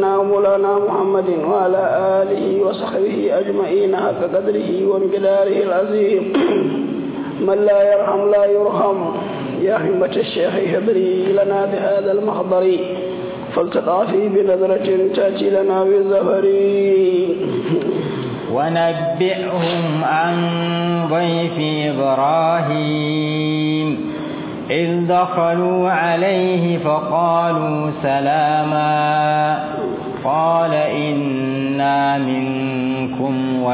سيدنا مولانا محمد وعلى آله وصحبه أجمعين حق قدره ومقداره العظيم من لا يرحم لا يرحم يا همة الشيخ هبري لنا بهذا المحضر فالتقافي بنظرة تأتي لنا بالزفر ونبئهم عن ضيف إبراهيم إذ دخلوا عليه فقالوا سلاما قال إنا منكم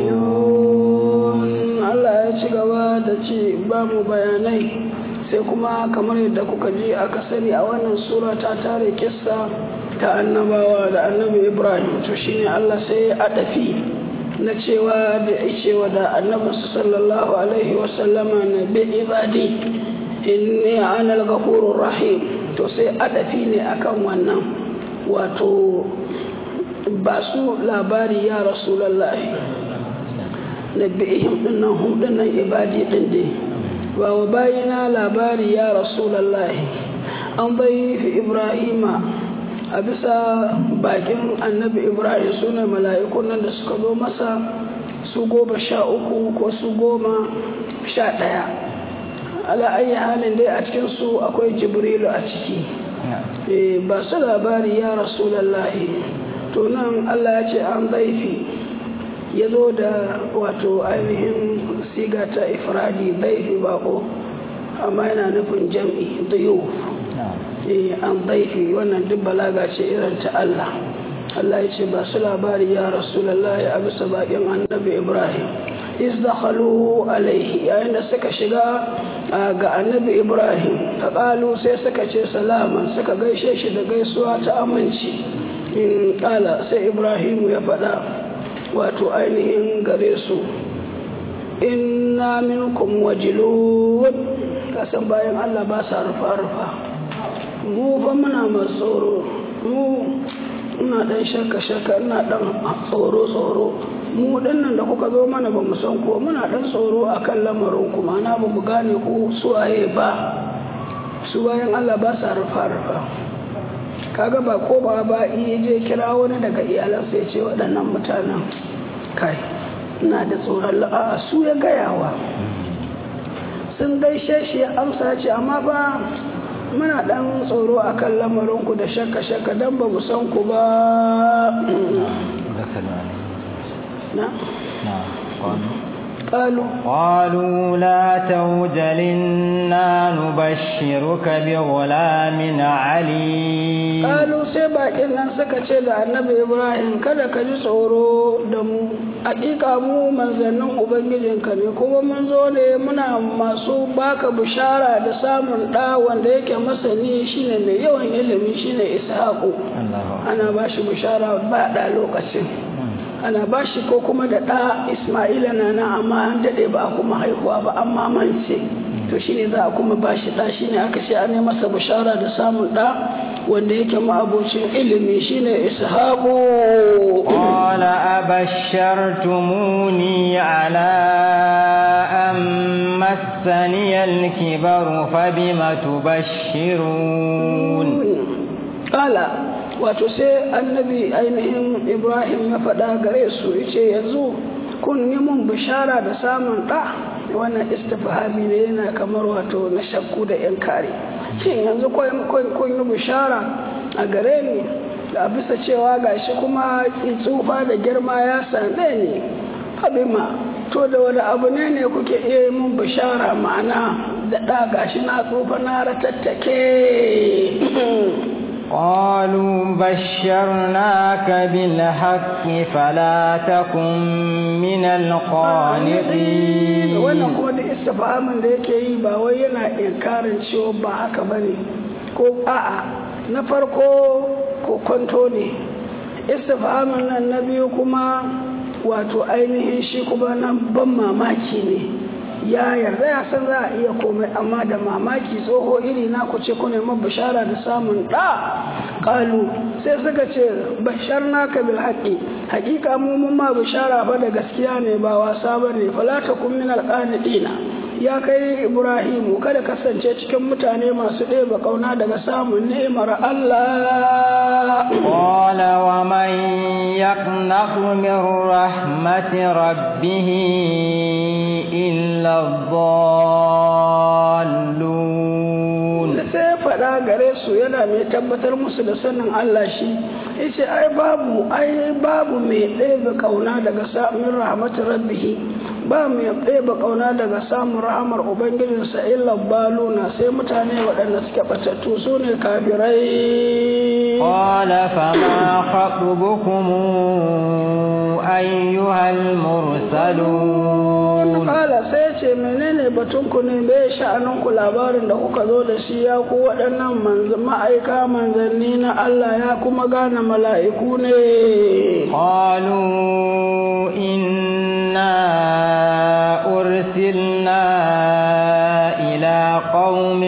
وجلون Allah ya ci gaba da ce ba mu bayanai sai kuma kamar yadda kuka ji aka sani a wannan sura ta tare kissa ta annabawa da annabi Ibrahim to shine Allah sai ya adafi na cewa da cewa da annabi sallallahu alaihi wasallama na bi ibadi inni ana al-ghafurur rahim to sai adafi ne akan wannan wato ba su labari ya rasulullahi nabi'ihim dinnan hum dinnan ibadi din dai wa wa bayina labari ya rasulullahi an bai fi ibrahima a bisa bakin annabi ibrahim suna mala'ikun nan da suka zo masa su goma sha uku ko su goma sha ɗaya ala ayi halin dai a cikin su akwai jibrilu a ciki ba su labari ya rasulallahi to nan allah ya ce an zaifi ya zo da wato ainihin siga ta ifradi zaifi bako amma yana nufin jam'i dayo an zaifi wannan duk balaga ce irin ta allah allah ya ce ba su labari ya rasulallahi a bisa bakin annabi ibrahim izdakhalu alaihi yayin da suka shiga ga annabi ibrahim ta ƙalu sai suka ce salama suka gaishe shi da gaisuwa ta aminci in ƙala sai ibrahim ya faɗa wato ainihin gare su inna minkum wajilun kasan bayan allah ba sa rufa-rufa mu fa muna masu tsoro mu ina ɗan shakka-shakka ina ɗan tsoro-tsoro mu dinnan da kuka zo mana ba mu san ko muna dan tsoro akan lamarin ku mana ba mu gane ku suwaye ba su bayan Allah ba sa rufa rufa kaga ba ko ba ba iya je kira wani daga iyalan sai ce waɗannan mutanen kai ina da tsoron la'a su ya gayawa sun gaishe shi ya amsa ce amma ba muna dan tsoro akan lamarin ku da shakka shakka dan ba mu san ku ba نعم قالوا قالوا لا توجل إنا نبشرك بغلام عليم قالوا سيبا إنن سكتي da annabi Ibrahim kada ka ji tsoro da mu hakika mu manzannin ubangijinka ne kuma mun zo ne muna masu baka bishara da samun ɗa wanda yake masani shine mai yawan ilimi shine Ishaqu ana ba shi bishara ba da lokacin ana ba shi ko kuma da ɗa ismaila na na amma an daɗe ba a kuma haihuwa ba an mamance to shine za a kuma ba shi ɗa shine aka ce an yi masa bishara da samun ɗa wanda yake ma'abocin ilimi shine ishaqu qala abashartumuni ala an massani al-kibaru fabima tubashshirun qala wato sai annabi ainihin ibrahim ya faɗa gare su ya ce yanzu kun yi mun bishara da samun ɗa wannan istifhami ne yana kamar wato na shakku da yan kare shin yanzu kun yi bishara a gare ni da bisa cewa gashi kuma tsufa da girma ya same ni abima to da wani abu ne ne kuke iya yi mun bishara ma'ana da ɗa gashi na tsufa na ratattake قالوا بشرناك بالحق فلا تكن من القانطين wannan kuma da istifahamin da yake yi ba wai yana inkarin cewa ba haka bane ko a'a na farko ko kwanto ne istifahamin nan na biyu kuma wato ainihin shi kuma nan ban mamaki ne ya yarda ya san za a iya komai amma da mamaki tsoho iri na ku ce ku neman bishara da samun ɗa ƙalu sai suka ce bashar naka bil haƙi haƙiƙa mu mun ma bishara fa da gaskiya ne ba wasa ba ne falata kun min alƙanidina ya kai ibrahimu kada kasance cikin mutane masu ɗeba ƙauna daga samun ni'imar Allah قال ومن يقنط من رحمة ربه إلا الضالون sai faɗa gare su yana mai tabbatar musu da sanin Allah shi yace ai babu ai babu mai ɗebe ƙauna daga samun rahmatin rabbihi ba mai ɗebe ƙauna daga samun rahamar ubangijinsa illa baluna sai mutane waɗanda suke ɓatattu su ne kafirai قال فما خطبكم أيها المرسلون Kala sai ce menene batunku ne me sha'aninku labarin da kuka zo da shi ya ku waɗannan ma'aika manzanni na Allah ya kuma gane mala'iku ne. قالوا إنا أرسلنا إلى قوم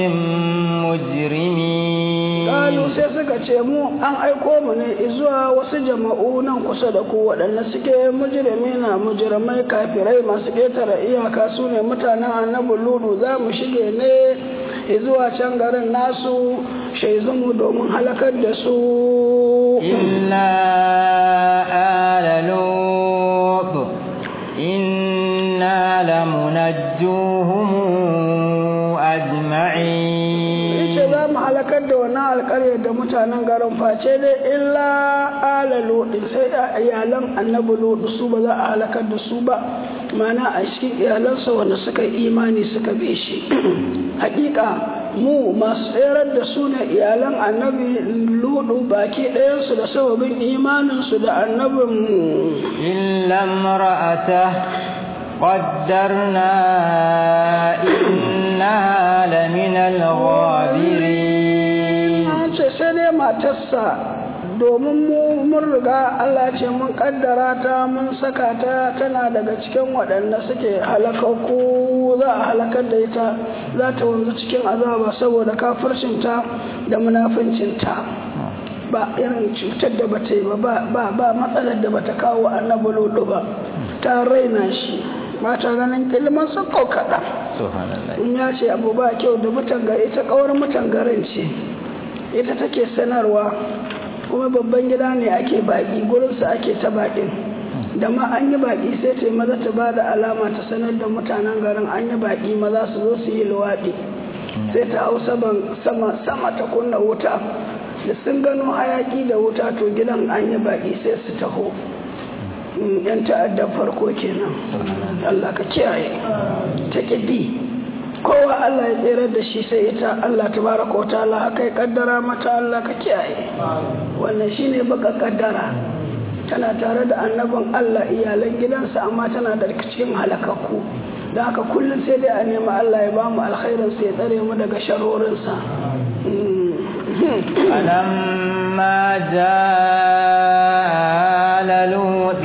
مجرمين Kalu sai suka ce mu an aiko mu ne zuwa wasu jama'u nan kusa da ku waɗanda suke mujirmi na mujirmai kafirai masu ƙetare iyaka su ne mutanen annabi ludu za mu shige ne zuwa can garin nasu shaizumu domin halakar da su. إلا آل لوط إنا لمنجوهم أجمعين yace za mu halakar da wannan alƙarya da mutanen garin face dai illa ala lodi sai a iyalan annabi lodi su ba za a halakar da su ba mana a cikin iyalansa wanda suka yi imani suka bi shi hakika mu masu tserar da su ne iyalan annabi ludu baki ɗayansu da sababin imaninsu da annabin إلا امرأته قدرنا إنها لمن الغابرين an ce sai dai matarsa domin mu mun riga Allah ce mun kaddara ta mun saka ta tana daga cikin waɗanda suke halakakku za a halakar da ita za ta wanzu cikin azaba saboda kafircinta da munafincinta ba irin cutar da bata yi ba ba ba matsalar da bata kawo annabi lodo ba ta raina shi ba ta ganin ilimin su kaɗan سبحان الله in ya ce abu ba kyau da mutan gari ita kawar mutan garin ce ita take sanarwa kuma babban gida ne ake baƙi gurinsa ake ta baƙin da ma an yi baƙi sai ta yi maza ta ba da alama ta sanar da mutanen garin an yi baƙi maza su zo su yi luwaɗi sai ta hau saman sama sama ta kunna wuta da sun gano hayaƙi da wuta to gidan an yi baƙi sai su taho Mm, yan ta'addar farko kenan Allah ka kiyaye ta ƙibi kowa Allah ya tsere da shi sai ita Allah tabaraka wa ta'ala haka ya kaddara mata Allah ka kiyaye wannan shine baka kaddara tana tare da annabin Allah iyalan gidansa amma tana da cikin halakakku da haka kullum sai dai a nemi Allah ya bamu alkhairin sa ya tsare mu daga sharorinsa فلما جاء آل لوط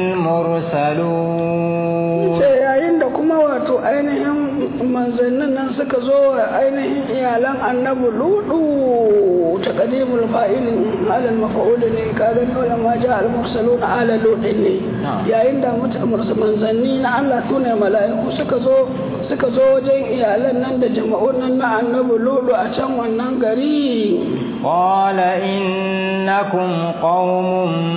المرسلون sai yayin da kuma wato ainihin manzannin nan suka zo wa ainihin iyalan annabi ludu ta kadimul fa'ilin alal mafa'ul ne ka gani wala ma ja al mursalun ala ludin ne yayin da muta- manzanni na Allah tune mala'iku suka zo suka zo wajen iyalan nan da jama'un nan na annabi ludu a can wannan gari قال إنكم قوم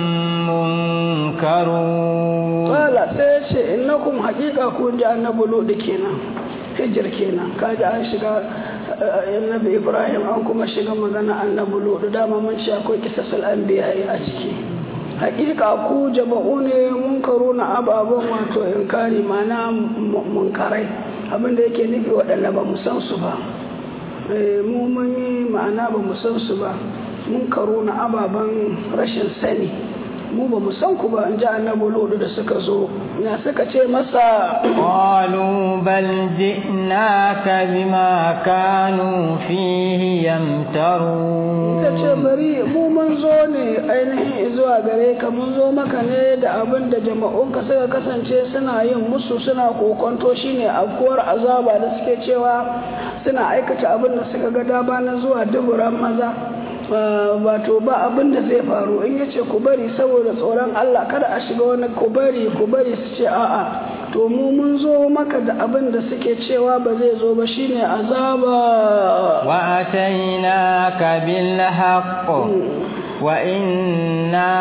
منكرون Kala sai ya ce innakum haƙiƙa kun ji annabi Lutu kenan hijir kenan kaji an shiga eh, annabi Ibrahim an kuma shiga magana annabi Lutu dama mun ce akwai kisasul anbiya a ciki haƙiƙa ku jama'u ne munkaru na ababen wato inkari mana munkarai abinda yake nufi waɗanda ba mu san su ba Eh, mu mun yi ma'ana ba mu san su ba munkaru na ababen rashin sani mu ba mu san ku ba in ji annabi lodu da suka zo na suka ce masa قالوا بل جئناك بما كانوا فيه يمترون ta ce bari mu mun zo ne ainihin zuwa gare ka mun zo maka ne da abin da jama'unka suka kasance suna yin musu suna kokonto shine afkuwar azaba da suke cewa suna aikata abin da suka ga dama na zuwa duburan maza wato ba abin da zai faru in yace ku bari saboda tsoron Allah kada a shiga wani ku bari ku bari su ce a'a to mu mun zo maka da abin da suke cewa ba zai zo ba shine azaba وأتيناك بالحق وإنا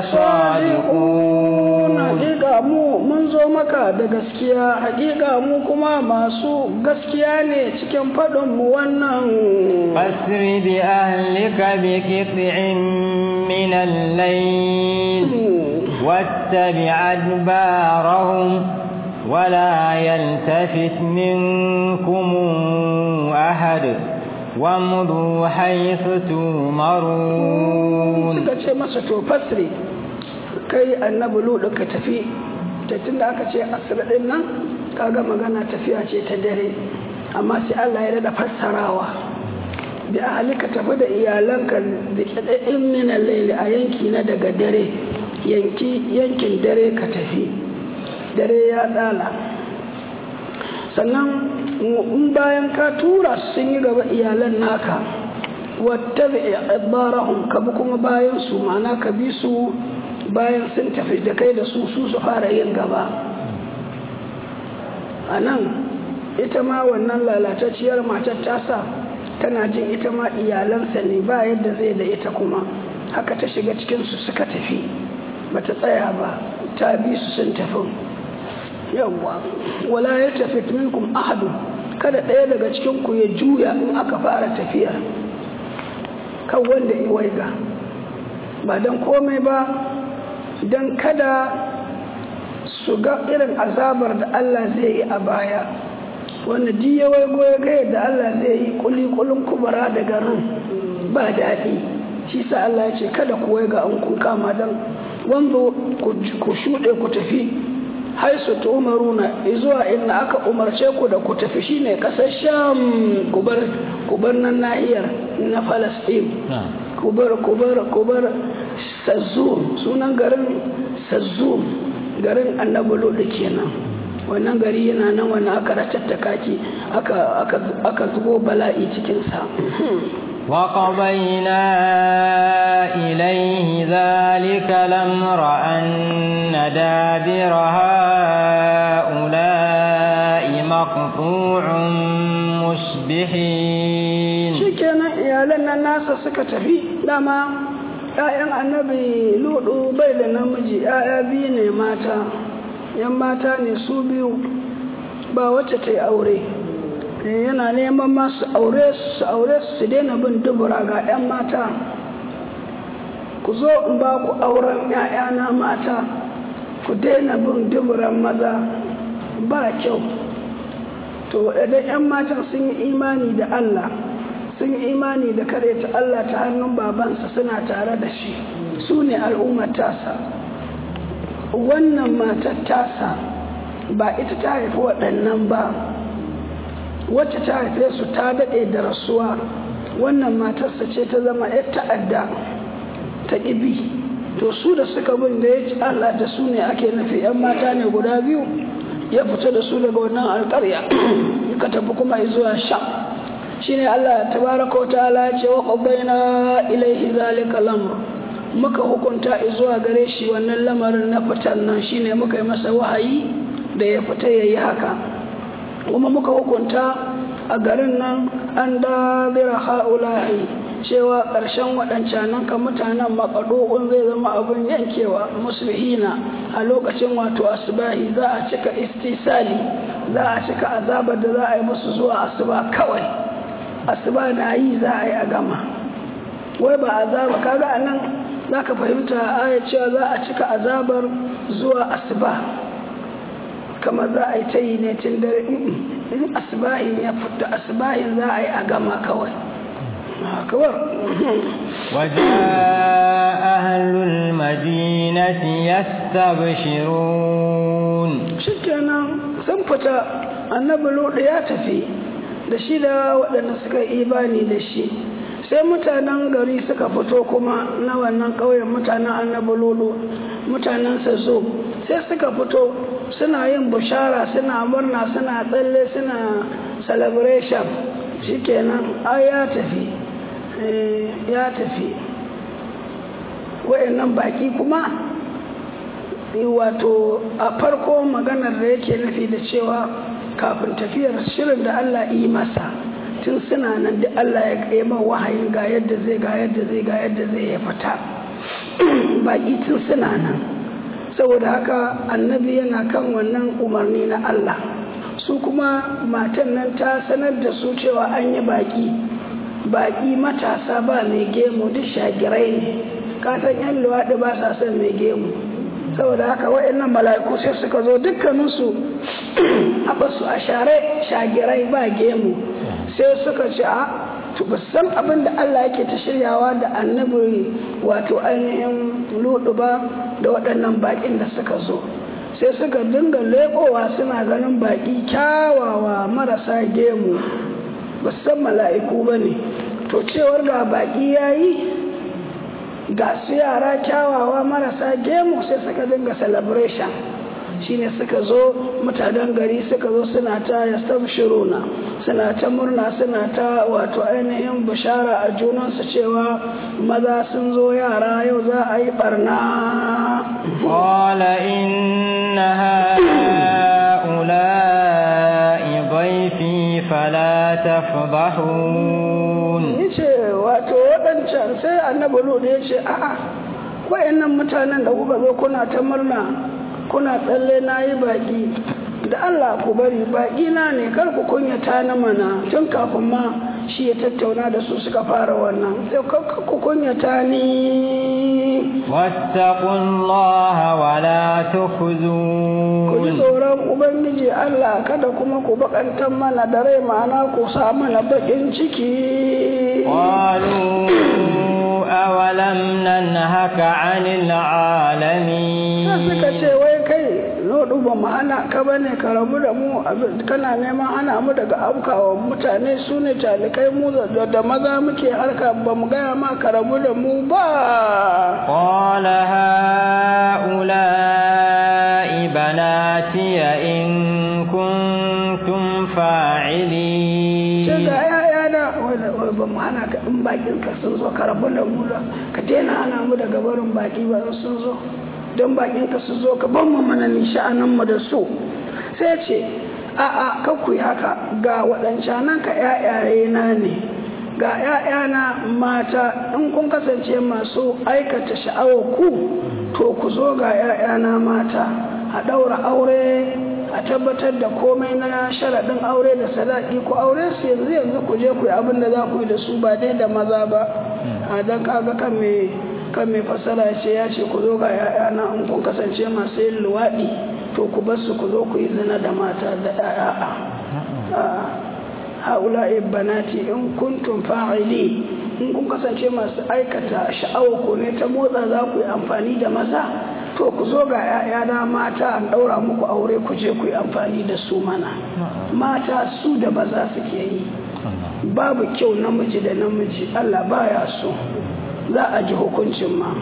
لصادقون hakika mu mun zo maka da gaskiya hakika mu kuma masu gaskiya ne cikin faɗin mu wannan فاسر بأهلك بقطع من الليل واتبع أدبارهم ولا يلتفت منكم أحد وامضوا حيث تؤمرون suka ce masa to fasri kai annabi ludu ka tafi ta tunda aka ce asir din nan kaga magana tafiya ce ta dare amma sai Allah ya rada fassarawa bi ahlika tafi da iyalanka da kadadin min al-layl a yanki na daga dare yanki yankin dare ka tafi dare ya dala sannan in bayan ka tura su sun yi gaba iyalan naka wattabi adbarahum ka bi kuma bayan su ma'ana ka bi su bayan sun tafi da kai da su su su fara yin gaba a nan ita ma wannan lalatacciyar matar tasa tana jin ita ma iyalansa ne ba yadda zai da ita kuma haka ta shiga cikinsu suka tafi bata tsaya ba ta bi su sun tafi yawwa wala ya tafi minkum ahadu kada ɗaya daga cikin ku ya juya in aka fara tafiya kan wanda ya waiga ba don komai ba don kada su ga irin azabar da Allah zai yi a baya wanda di ya waigo ya ga yadda Allah zai yi kulikulin kubara da garin ba daɗi shi sa Allah ya ce kada ku waiga an kun kama don wanda ku shuɗe ku tafi haisu ta umaruna zuwa inda aka umarce ku da ku tafi shine ƙasar sham kubar nan nahiyar na falastin kubar kubar kubar sazzum sunan garin sazzum garin annabi lodi kenan wannan gari yana nan wani aka ratattaka ki aka zubo bala'i cikinsa وقضينا إليه ذلك الأمر أن دابر هؤلاء مقطوع مصبحين شكرا يا لنا الناس سكتفي لما ‘ya'yan annabi ludu bai da namiji ‘ya'ya biyu ne mata ‘yan mata ne su biyu ba wacce ta yi aure yana neman masu aure su aure su daina bin dubura ga 'yan mata ku zo in ba ku auren 'ya'yana mata ku daina bin duburan maza ba kyau to idan 'yan matan sun yi imani da Allah sun yi imani da kare ta Allah ta hannun babansa suna tare da shi su ne al'ummar tasa wannan matar tasa ba ita ta haifi waɗannan ba wacce ta haife su ta daɗe da rasuwa wannan matarsa ce ta zama yar ta'adda ta ƙibi to su da suka bin da ya ci Allah da su ne ake nufi yan mata ne guda biyu ya fita da su daga wannan alƙarya ka tafi kuma zuwa sha shine Allah tabaraka wa ta'ala ya ce wa qadayna ilaihi zalika lamr muka hukunta zuwa gare shi wannan lamarin na fitan nan shine muka yi masa wahayi da ya fita yayi haka kuma muka hukunta a garin nan an dabira ha'ula'i cewa ƙarshen waɗancanan ka mutanen makaɗo'un zai zama abin yankewa musulhina a lokacin wato asubahi za a cika istisali za a cika azabar da za a yi musu zuwa asuba kawai asuba na yi za a yi a gama wai ba azaba kaga a nan za ka fahimta aya cewa za a cika azabar zuwa asuba kamar za a yi ta yi ne tun dare in asibahin ya fita asibahin za a yi a gama kawai kawar وجاء أهل المدينة يستبشرون shikenan sun fita annabi lodi ya tafi da shi da waɗanda suka yi imani da shi sai mutanen gari suka fito kuma na wannan ƙauyen mutanen annabi lolo mutanen zo sai suka fito suna yin bushara suna murna suna tsalle suna celebration shikenan ai ya tafi ya tafi wayannan baki kuma wato a farko maganar da yake nufi da cewa kafin tafiyar shirin da Allah yi masa tun suna nan da Allah ya kaima wahayin ga yadda zai ga yadda zai ga yadda zai ya fita baki tun suna nan saboda haka annabi yana kan wannan umarni na Allah su kuma matan nan ta sanar da su cewa an yi baki baki matasa ba mai gemu duk shagirai ne kasan yan luwaɗi ba sa son mai gemu saboda haka wa'annan mala'iku sai suka zo dukkaninsu a basu a share shagirai ba gemu sai suka ce a to ba san abin da Allah yake ta shiryawa da annabi wato ainihin ludu ba da waɗannan baƙin da suka zo sai suka dinga leƙowa suna ganin baƙi kyawawa marasa gemu ba san mala'iku ba ne to cewar ga baƙi ya yi ga su yara kyawawa marasa gemu sai suka dinga celebration shine suka zo mutanen gari suka zo suna ta yastabshiruna suna ta murna suna ta wato ainihin bishara a junansu cewa maza sun zo yara yau za a yi barna qala inna haula'i dhayfi fala tafdahun yace wato wadancan sai annabi lut yace a'a wayannan mutanen da kuka zo kuna ta murna kuna tsalle na yi baƙi da Allah ku bari baƙi na ne kar ku kunyata na mana tun kafin ma shi ya tattauna da su suka fara wannan sai ku kunyata ni wattaqullaha wala tukhzun ku ji tsoron ubangiji Allah kada kuma ku bakantar mana da rai ma'ana ku sa mana bakin ciki qalu awalam nanhaka 'anil 'alamin suka ce wai kai lodu ba mu hana ka bane ka rabu da mu kana neman hana mu daga aukawa mutane su ne talikai mu da maza muke harka ba mu gaya ma ka rabu da mu ba qala haula'i banati in kuntum fa'ilin sai ga yaya da ba mu hana ka in bakin ka sun zo ka rabu da mu da ka daina hana mu daga barin baki ba sun zo don bakin ka su zo ka ban mu mana nisha'anin mu da su sai ce a a ka ku haka ga waɗancanan ka ƴaƴaye na ne ga ƴaƴana mata in kun kasance masu aikata sha'awar ku to ku zo ga ƴaƴana mata a ɗaura aure a tabbatar da komai na sharaɗin aure da sadaki ku aure su yanzu yanzu ku je ku yi abin da za ku yi da su ba dai da maza ba a don kaga kan mai kan mai fassara ya ce ya ce ku zo ga ‘ya'yana in kun kasance masu yin luwaɗi to ku bar su ku zo ku yi zina da mata da ‘ya'ya haula banati in kuntum fa'ili in kun kasance masu aikata sha'awa ku ne ta motsa za ku yi amfani da maza to ku zo ga ‘ya'yana mata an ɗaura muku aure ku je ku yi amfani da su mana mata su da maza suke yi babu kyau namiji da namiji Allah baya so za a ji hukuncin ma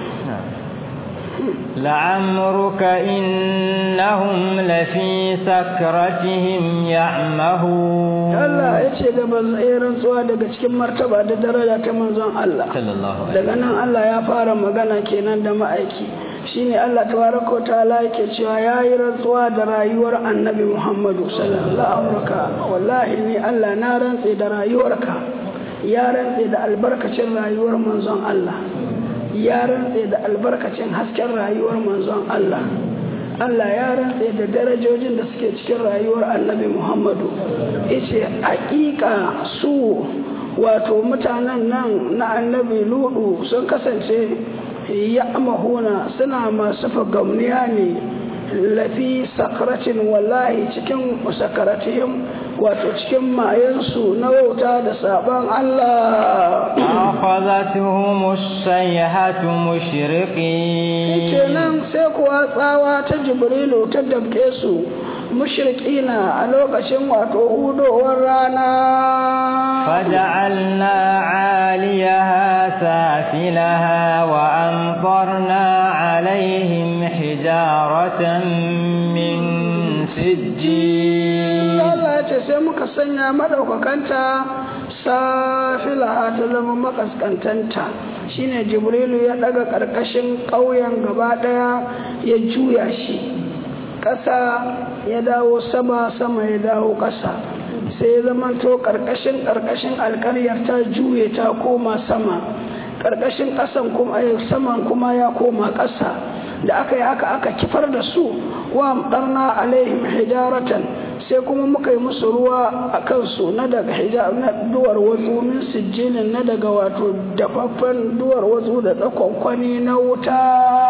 لعمرك إنهم لفي سكرتهم يعمهون Allah ya ce da banzairin tsuwa daga cikin martaba da daraja ta manzon Allah daga nan Allah ya fara magana kenan da ma'aiki shine Allah tabaraka wa ta'ala yake cewa yayi rantsuwa da rayuwar Annabi Muhammadu sallallahu alaihi wasallam wallahi ni Allah na rantse da rayuwarka ya rantse da albarkacin rayuwar manzon Allah ya rantse da albarkacin hasken rayuwar manzon Allah Allah ya rantse da darajojin da suke cikin rayuwar annabi Muhammadu yace hakika su wato mutanen nan na annabi ludu sun kasance ya mahuna suna masu fagamniya ne lafi sakaracin wallahi cikin sakaratihim wato cikin mayansu na wauta da sabon Allah akhadathum as-sayhatu mushriqin kenan sai kuwa tsawa ta jibrilu ta dabke su mushrikina a lokacin wato hudowar rana faj'alna 'aliyaha safilaha wa amtarna 'alayhim hijaratan min sijjin Allah ce sai muka sanya madaukakanta safilaha ta zama makaskantanta shine jibrilu ya daga karkashin ƙauyen gaba daya ya juya shi ƙasa ya dawo sama sama ya dawo ƙasa sai ya zama to karkashin karkashin alƙaryar ta juye ta koma sama karkashin ƙasan kuma saman kuma ya koma ƙasa da aka yi haka aka kifar da su wa amdarna alaihim hijaratan sai kuma muka yi musu ruwa a kansu na daga hijar na duwar watsu min sijjinin na daga wato dafaffen duwar watsu da tsakonkwani na wuta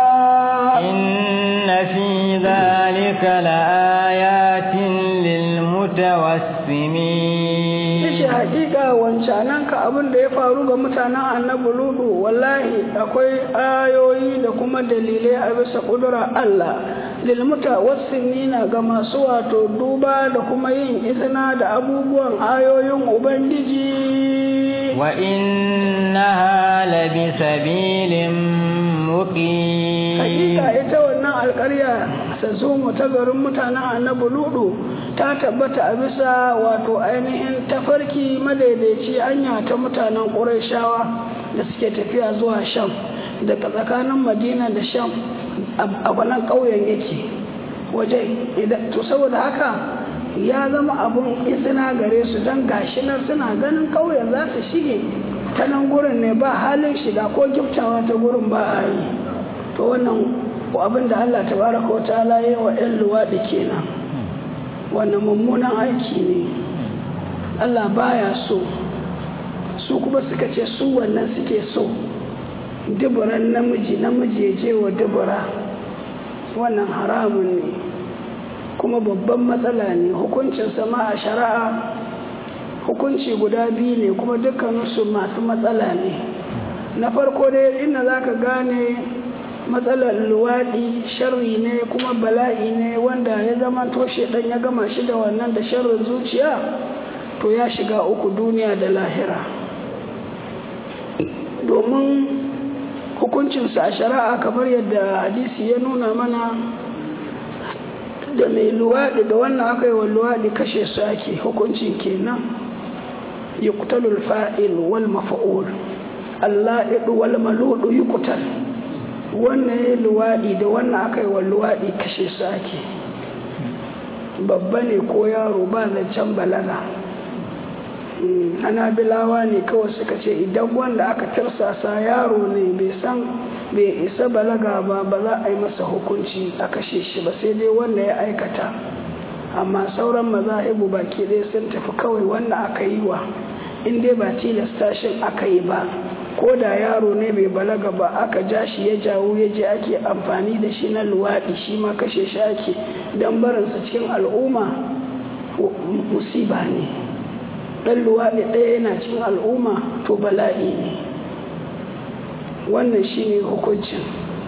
inna fi dhalika laayatin lilmutawassimin yace hakika wancanan ka abin da ya faru ga mutanen annabi ludu wallahi akwai ayoyi da kuma dalilai a bisa kudura Allah lilmutawassimina ga masu wato duba da kuma yin izina da abubuwan ayoyin ubangiji wa innaha labisabilin muqim hakika ita wannan alƙarya mu ta garin mutanen annabi ludu ta tabbata a bisa wato ainihin tafarki madaidaici hanya ta mutanen ƙurayshawa da suke tafiya zuwa sham daga tsakanin madina da sham a wannan ƙauyen yake waje to saboda haka ya zama abun izina gare su don gashi nan suna ganin ƙauyen za su shige ta nan gurin ne ba halin shiga ko giftawa ta gurin ba a yi to wannan abin da Allah tabaraka wa ta'ala ya wa 'yan luwaɗi kenan wannan mummunan aiki ne Allah baya so su kuma suka ce su wannan suke so duburan namiji namiji ya je wa dubura wannan haramun ne kuma babban matsala ne hukuncin sama a shari'a hukunci guda biyu ne kuma dukkaninsu masu matsala ne na farko dai inda za ka gane matsalar luwaɗi sharri ne kuma bala'i ne wanda ya zama toshe ɗan ya gama shi da wannan da sharrin zuciya to ya shiga uku duniya da lahira domin hukuncinsa a shari'a kamar yadda hadisi ya nuna mana da mai luwaɗi da wannan aka yi wa luwaɗi kashe su ake hukuncin kenan yuqtalul fa'il wal maf'ul alla'idu wal maludu yuqtal wannan ya luwaɗi da wannan aka yi wa luwaɗi kashe su ake babba ne ko yaro ba zancen balaga ana bilawa ne kawai suka ce idan wanda aka tarsasa yaro ne bai san bai isa balaga ba ba za a yi masa hukunci a kashe shi ba sai dai wanda ya aikata amma sauran mazahibu baki ɗaya sun tafi kawai wanda aka yi wa in dai ba tilasta shin aka yi ba ko da yaro ne bai balaga ba aka ja shi ya jawo ya je ake amfani da shi na luwaɗi shi ma kashe shi ake don barinsa cikin al'umma musiba ne ɗan luwaɗi ɗaya yana cikin al'umma to bala'i ne wannan shi ne hukuncin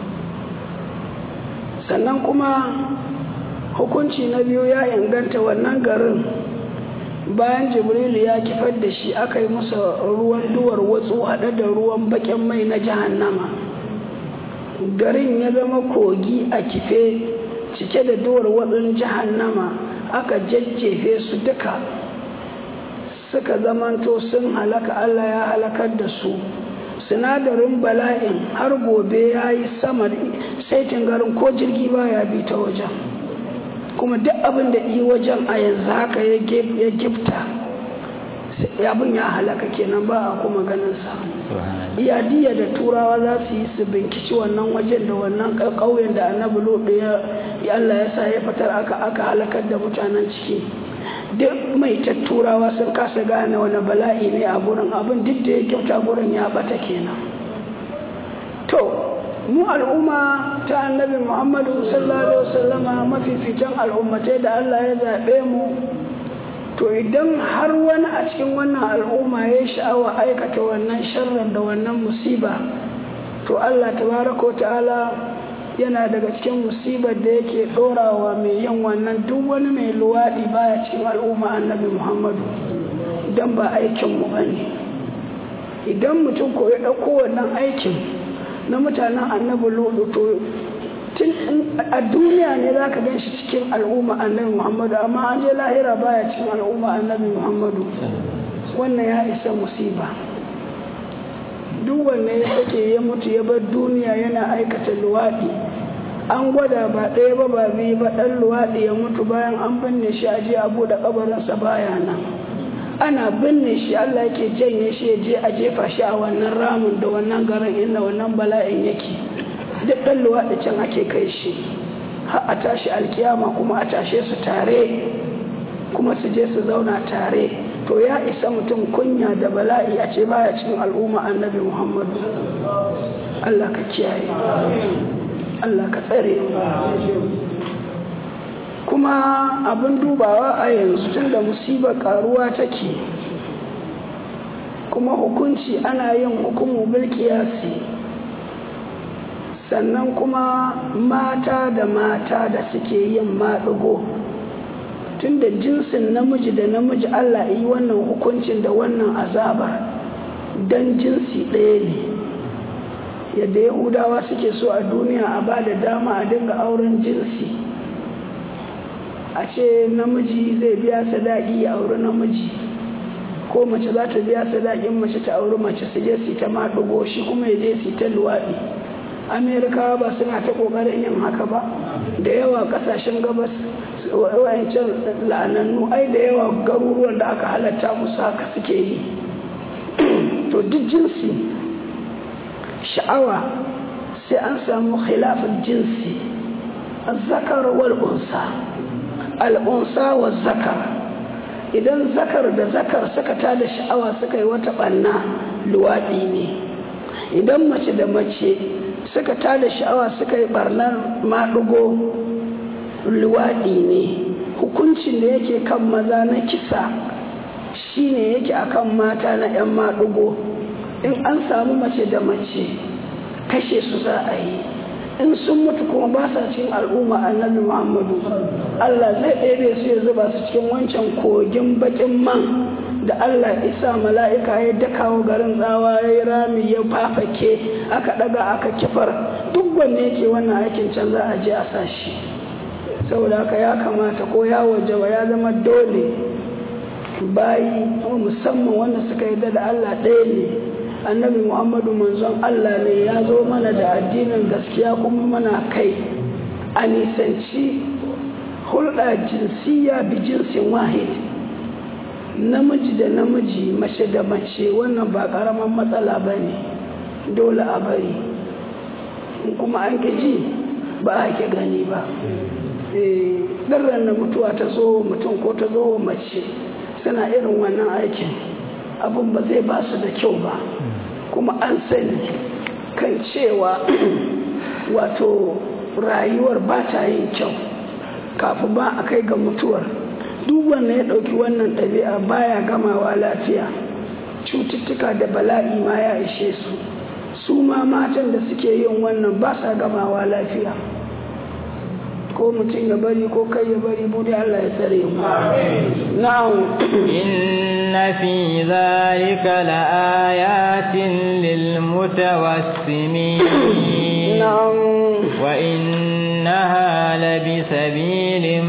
sannan kuma hukunci na biyu ya inganta wannan garin bayan jibrilu ya kifar da shi aka yi masa ruwan duwar watsu haɗe da ruwan baƙin mai na jahannama garin ya zama kogi a kife cike da duwar watsun jahannama aka jajjefe su duka suka zamanto sun halaka allah ya halakar da su sinadarin bala'in har gobe ya yi sama saitin garin ko jirgi baya bi ta wajen kuma duk abin da yi wajen a yanzu haka ya gifta abin ya halaka kenan ba a kuma ganinsa iyadiya da turawa za su yi su binkici wannan wajen da wannan ƙauyen da annabi lodo ya Allah ya sa ya fitar aka aka halakar da mutanen ciki duk mai turawa sun kasa gane wani bala'i ne a gurin abin duk da ya kyauta gurin ya bata kenan to mu al'umma ta annabi muhammadu sallallahu alaihi wasallama mafificin al'ummatai da allah ya zaɓe mu to idan har wani a cikin wannan al'umma ya sha'awa aikata wannan sharrin da wannan musiba to allah tabaraka ta'ala yana daga cikin musibar da yake ɗorawa mai yin wannan duk wani mai luwaɗi baya cikin al'umma annabi muhammadu don ba aikinmu ba ne idan mutum ko ya ɗauko wannan aikin na mutanen annabi lodo to tun a duniya ne za ka gan shi cikin al'umma annabi muhammadu amma an je lahira baya cikin al'umma annabi muhammadu wannan ya isa musiba duk wanda ya sake ya mutu ya bar duniya yana aikata luwaɗi an gwada ba ɗaya ba ba biyu ba ɗan luwaɗi ya mutu bayan an binne shi a je a buɗe ƙabarinsa baya nan ana binne shi Allah yake janye shi ya je a jefa shi a wannan ramin da wannan garin inda wannan bala'in yake duk ɗan luwaɗi can ake kai shi har a tashi alkiyama kuma a tashe su tare kuma su je su zauna tare to ya isa mutum kunya da bala'i a ce baya cikin al'umma annabi muhammadu Allah ka kiyaye Allah ka tsare kuma abin dubawa a yanzu tun da musibar karuwa take kuma hukunci ana yin hukumu bilkiyasi sannan kuma mata da mata da suke yin maɗigo tun da jinsin namiji da namiji Allah yi wannan hukuncin da wannan azabar don jinsi ɗaya ne yadda yahudawa suke so a duniya a ba da dama a dinga auren jinsi a ce namiji zai biya sadaki ya auri namiji ko mace za ta biya sadakin mace ta auri mace su je su ta maɗugo shi kuma ya je su ta luwaɗi amerikawa ba suna ta ƙoƙarin yin haka ba da yawa ƙasashen gabas wayancan la'anannu ai da yawa garuruwan da aka halatta musu haka suke yi to duk jinsi sha'awa sai an samu khilafin jinsi zakar wal unsa al'unsa wa zakar idan zakar da zakar suka tada sha'awa suka yi wata ɓanna luwaɗi ne idan mace da mace suka tada sha'awa suka yi ɓarnar maɗugo luwaɗi ne hukuncin da yake kan maza na kisa shine yake akan mata na 'yan maɗugo in an samu mace da mace kashe su za a yi in sun mutu kuma ba sa cikin al'umma annabi muhammadu allah zai ɗebe su ya zuba su cikin wancan kogin bakin man da allah isa mala'ika ya dakawo garin tsawa ya yi rami ya fafake aka ɗaga aka kifar duk wanne ke wannan aikin can za a je a sa shi saboda haka ya kamata ko ya wajaba ya zama dole bayi musamman wanda suka yi da allah ɗaya ne annabi muhammadu manzon allah ne ya zo mana da addinin gaskiya kuma mana kai a nisanci hulɗa jinsiya bi jinsin wahid namiji da namiji mace da mace wannan ba ƙaramin matsala ba ne dole a bari kuma an ji ba a ke gani ba ɗarren da mutuwa ta zo mutum ko ta zo mace suna irin wannan aikin abin ba zai ba su da kyau ba kuma an sani kan cewa wato rayuwar ba ta yin kyau kafin ba a kai ga mutuwar duk wanda ya ɗauki wannan ɗabi'a baya gamawa lafiya cututtuka da bala'i ma ya ishe su su ma matan da suke yin wannan ba sa gamawa lafiya ko mutum ya bari ko kai ya bari bude Allah ya tsare mu na'am inna fi zalika laayatin lil mutawassimin na'am wa innaha labi sabilin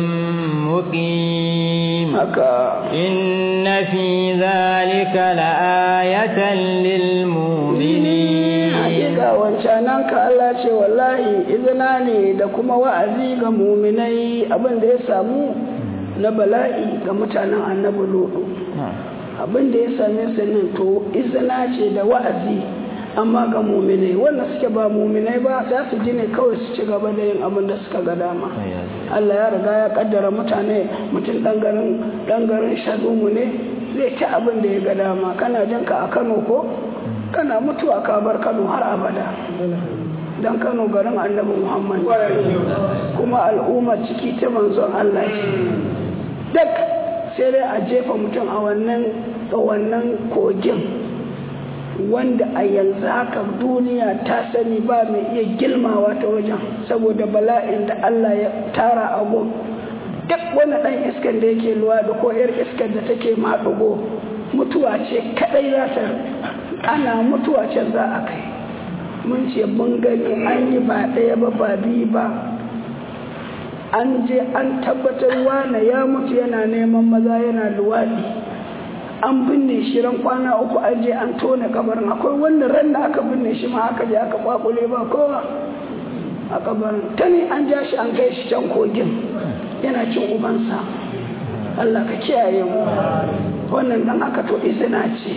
muqim haka inna fi zalika laayatan lil mu'minin hakika wancanan ka Allah ce wallahi izina ne da kuma wa'azi ga muminai abin da ya samu na bala'i ga mutanen annabi lodo abin da ya same su nan to izina ce da wa'azi amma ga muminai wanda suke ba muminai ba za su ji ne kawai su ci gaba da yin abin da suka ga dama Allah ya riga ya kaddara mutane mutum dan garin dan garin shadumu ne zai ci abin da ya ga dama kana jin ka a Kano ko kana mutuwa ka bar Kano har abada dan Kano garin Annabi Muhammad kuma al'ummar ciki ta manzon Allah ce duk sai dai a jefa mutum a wannan a wannan kogin wanda a yanzu haka duniya ta sani ba mai iya gilmawa ta wajen saboda bala'in da Allah ya tara a gun duk wani ɗan iskan da yake luwa da ko 'yar iskar da take maɗugo mutuwa ce kaɗai za ta ana mutuwa can za a kai mun ce mun gani an yi ba ɗaya ba ba biyu ba an je an tabbatar wane ya mutu yana neman maza yana luwaɗi an binne shi ran kwana uku an je an tone kabarin akwai wanda ran da aka binne shi ma aka je aka kwakule ba kowa a kabarin ta ne an ja shi an kai shi can kogin yana cin ubansa Allah ka kiyaye mu wannan dan aka to izina ce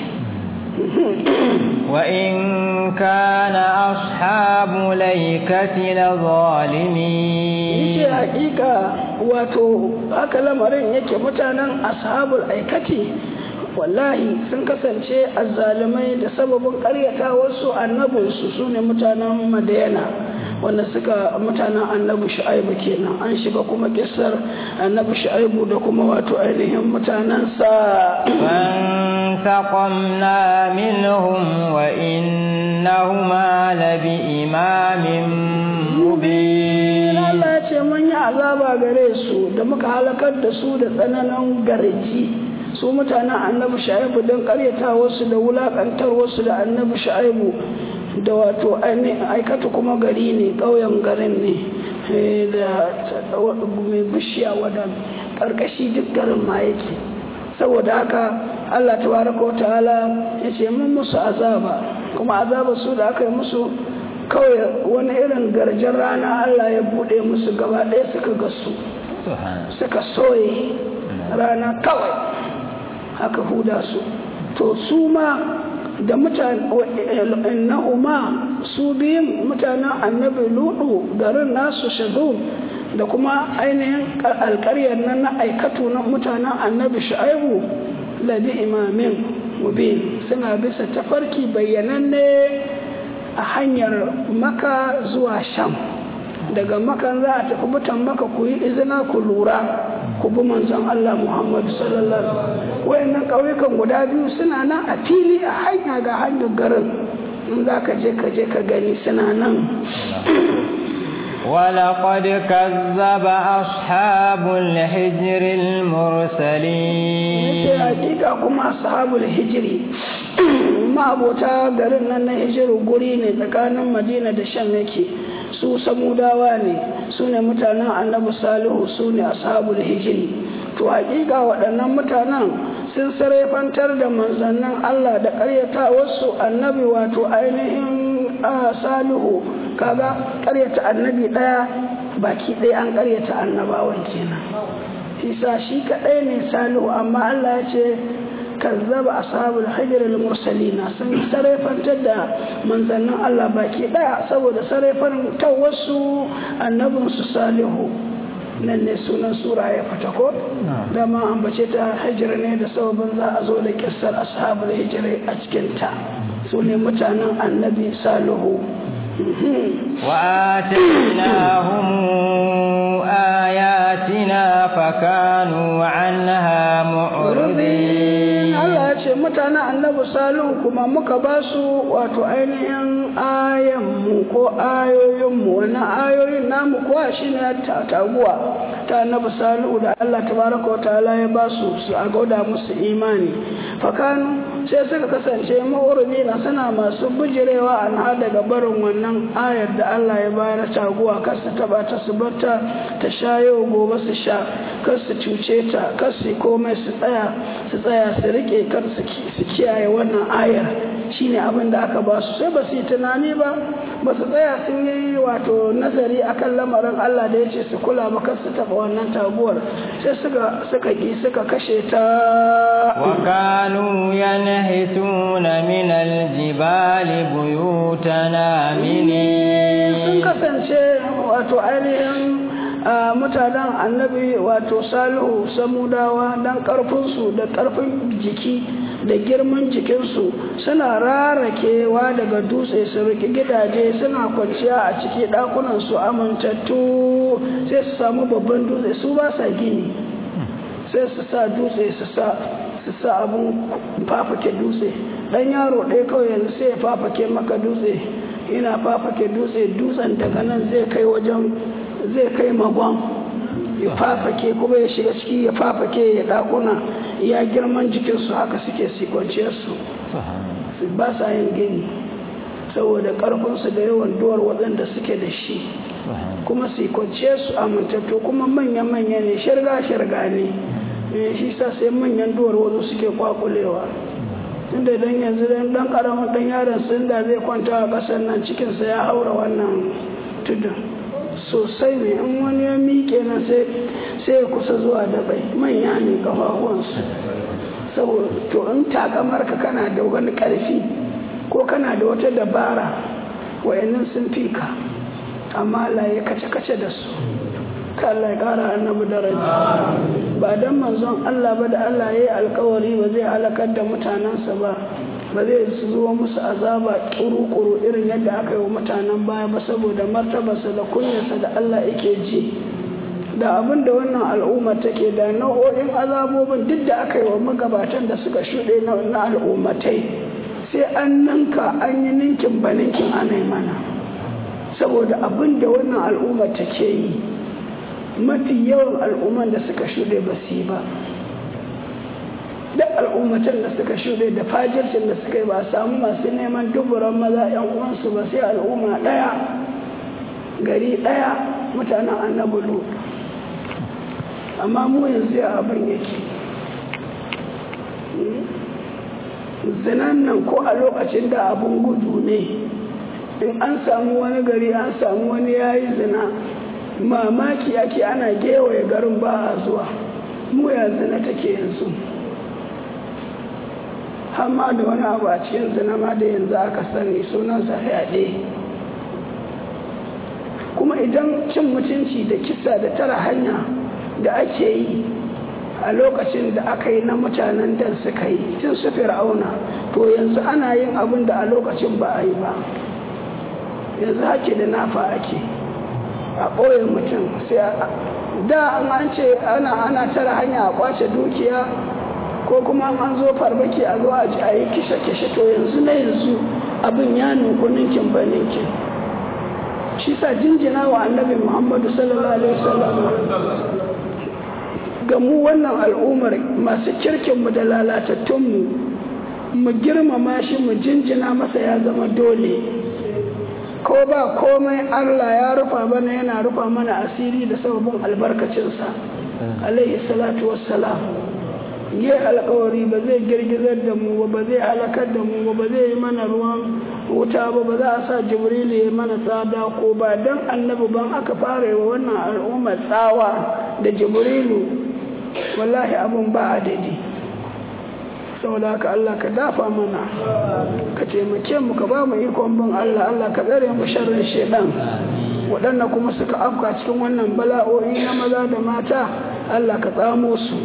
وإن كان أصحاب ليكة لظالمين yace hakika wato haka lamarin yake mutanen ashabul aikati wallahi sun kasance azzalumai da sababin karyata wasu annabinsu su ne mutanen madayana wanda suka mutanen annabi shu'aibu kenan an shiga kuma kissar annabi shu'aibu da kuma wato ainihin mutanensa فانتقمنا منهم وإنهما لبإمام مبين Allah ya ce mun yi azaba gare su da muka halakar da su da tsananin garji su mutanen annabi shu'aibu don karyata wasu da wulakantar wasu da annabi shu'aibu da wato aikata kuma gari ne ƙauyen garin ne da mai bishiya wadda ƙarƙashi duk garin ma yake saboda haka Allah tabaraka wa ta'ala ya ce mun musu azaba kuma azaba su da aka yi musu kawai wani irin garjin rana Allah ya buɗe musu gaba ɗaya suka gasu suka soye rana kawai haka huda su to su ma da mutane na'uma su biyun mutanen annabi ludu garin nasu shazum da kuma ainihin alkaryar nan na aikatu na mutanen annabi shu'aibu labi imamin mubin suna bisa tafarki bayyananne a hanyar maka zuwa sham daga makan za a tafi mutan maka ku yi izina ku lura ku bi manzon Allah Muhammadu sallallahu alaihi wayannan ƙauyukan guda biyu suna nan a fili a hanya ga hanyar garin in za ka je ka je ka gani suna nan ولقد كذب أصحاب الحجر المرسلين hakika kuma ashabul hijiri ma'abota garin nan na hijiru guri ne tsakanin madina da shan yake su samudawa ne su ne mutanen annabi salihu su ne ashabul hijiri to hakika waɗannan mutanen sun sarrafantar da manzannin Allah da ƙaryata wasu annabi wato ainihin salihu kaga ƙaryata annabi ɗaya baki ɗaya an ƙaryata annabawan kenan isa shi kaɗai ne salihu amma Allah ya ce kazzaba ashabul hijr al-mursalina sun sarrafantar da manzannin Allah baki ɗaya saboda sarrafantar wasu annabinsu salihu nan ne sunan sura ya fita ko dama an bace ta hijira ne da sababin za a zo da kissar ashabul hijira a cikin ta su ne mutanen annabi salihu وآتيناهم آياتنا فكانوا عنها معرضين Allah ya ce mutanen annabi salihu kuma muka ba su wato ainihin ayanmu ko ayoyinmu wannan ayoyin namu kuwa shine ta taguwa ta annabi salihu da Allah tabaraka wa ta'ala ya ba su su a gauda musu imani fakanu sai suka kasance ma'urbi na suna masu bijirewa an ha daga barin wannan ayar da Allah ya bayar taguwa kar su taba ta su barta ta sha yau gobe su sha kar su cuce ta kar su komai su tsaya su tsaya su rike kar su kiyaye wannan ayar shine abin da aka ba su sai ba su yi tunani ba ba su tsaya sun yi wato nazari akan lamarin Allah da ya ce su kula ba kar su taba wannan taguwar sai suka suka ki suka kashe ta وكانوا ينحتون من الجبال بيوتنا sun آمنين kasance wato ainihin a mutanen annabi wato salihu samudawa don karfinsu da karfin jiki da girman jikinsu suna rarakewa daga dutse su riƙe gidaje suna kwanciya a ciki ɗakunansu amintattu sai su samu babban dutse su ba sa gini sai su sa dutse su sa su sa abun fafake dutse dan yaro ɗaya kawai yanzu sai ya fafake maka dutse ina fafake dutse dutsen daga nan zai kai wajen zai kai magon ya fafake kuma ya shiga ciki ya fafake ya ɗakuna ya girman jikinsu haka suke sikwanciyarsu ba sa yin gini saboda ƙarfinsu da yawan duwar waɗanda suke da shi kuma su kwanciyarsu amintattu kuma manya-manya ne shirga-shirga ne shi sa sai manyan duwar wasu suke kwakulewa tunda idan yanzu dan dan karamin dan yaron sun da zai kwanta a ƙasar nan cikinsa ya haura wannan tudun sosai ne in wani ya miƙe na sai ya kusa zuwa da bai manya ne kafafuwansu saboda to in takamar ka kana da wani ƙarfi ko kana da wata dabara wayannan sun fi ka amma Allah ya kace-kace da su ka Allah ya ƙara annabi daraja ba dan manzon Allah ba da Allah ya yi alkawari ba zai halakar da mutanensa ba ba zai zuwa musu azaba kuru-kuru irin yadda aka yi wa mutanen baya ba saboda martabarsa da kunyarsa da Allah yake ji da abin da wannan al'umma take da nau'o'in azabobin duk da aka yi wa magabatan da suka shuɗe na al'ummatai sai an ninka an yi ninkin ba ninkin ana mana saboda abin da wannan al'umma take yi mafi yawan al'umman da suka shuɗe ba su yi ba duk al'ummatan da suka shuɗe da fajircin da suka yi ba samu masu neman duburan maza yan uwansu ba sai al'umma ɗaya gari ɗaya mutanen annabi lut amma mu yanzu ya abin yake zinan nan ko a lokacin da abin gudu ne in an samu wani gari an samu wani yayi zina mamaki ake ana gewaye garin ba a zuwa mu ya zina take yanzu hamma da wani abu a cikin zina ma da yanzu aka sani sunansa fyaɗe kuma idan cin mutunci da kisa da tara hanya da ake yi a lokacin da aka yi na mutanen dan suka yi tun su fir'auna to yanzu ana yin abin da a lokacin ba a yi ba yanzu hake da nafa ake a ɓoye mutum sai da an ce ana ana tara hanya a kwace dukiya ko kuma an zo farmaki a zo a ji a yi kishe-kishe to yanzu na yanzu abin ya nuku ninkin ba ninkin shi sa jinjina wa annabi muhammadu sallallahu alaihi wasallam ga mu wannan al'ummar masu kirkinmu da lalatattunmu mu girmama shi mu jinjina masa ya zama dole ko ba komai Allah ya rufa mana yana rufa mana asiri da sababin albarkacinsa alaihi salatu wassalam yi alkawari ba zai girgizar da mu ba zai halakar da mu ba zai yi mana ruwan wuta ba ba za a sa jibril ya mana tsada ko ba dan annabi ban aka fara wa wannan al'ummar tsawa da jibrilu wallahi abun ba adadi saboda haka Allah ka dafa mana ka taimake mu ka ba mu ikon bin Allah Allah ka tsare mu sharrin shedan waɗanda kuma suka afka cikin wannan bala'o'i na maza da mata Allah ka tsamo su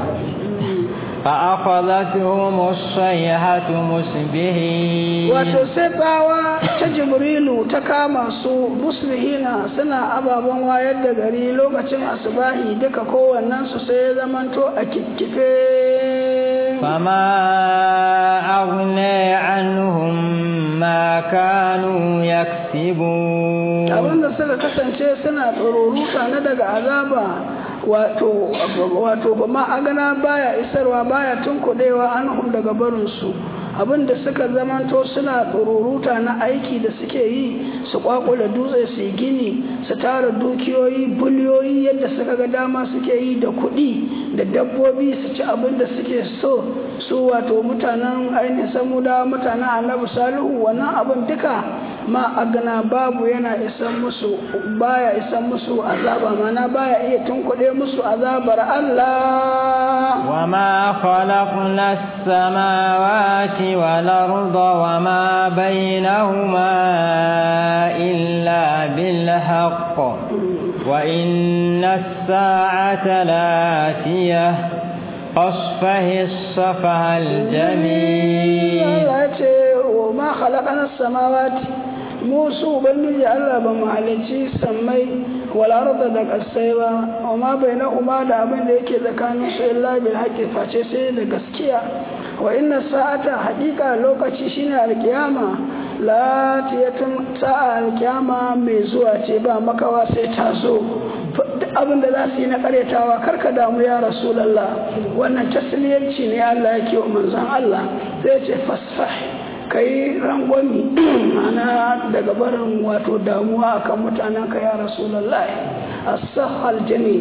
فأخذتهم الصيحة مسبهين wato sai tsawa ta jibrilu ta kama su musbihina suna ababen wayar da gari lokacin asubahi duka kowannen su sai ya zamanto a kikkife فما أغنى عنهم ما كانوا يكسبون abinda suka kasance suna tsoruruka na daga azaba wato wato ba ma agana baya isarwa baya tunkuɗewa anhum daga barinsu abinda suka zamanto suna tsoruruta na aiki da suke yi su kwakula dutse su yi gini su tara dukiyoyi biliyoyi yadda suka ga dama suke yi da kuɗi da dabbobi su ci abin da suke so su wato mutanen ainihin samuda mutanen annabi salihu wannan abin duka ma agana babu yana isan musu baya isan musu azaba mana baya iya tunkuɗe musu azabar Allah وما خلقنا السماوات والأرض وما بينهما إلا بالحق وإن الساعة لاتية أصفه الصفح الجميل وما خلقنا السماوات musu ubangiji Allah ba mu halicci sammai wal arda da kasai ba amma bainahuma da abin da yake tsakanin su illa bil haqqi face sai da gaskiya wa inna sa'ata haqiqa lokaci shine alkiyama la tiyatun sa'a alkiyama mai zuwa ce ba makawa sai ta zo duk abin da za su yi na karyatawa karka damu ya rasulallah wannan tasliyanci ne Allah yake wa manzon Allah zai ce fasfah ka yi rangwami mana daga barin wato damuwa akan mutanen ka ya rasulallah as-sahal jamil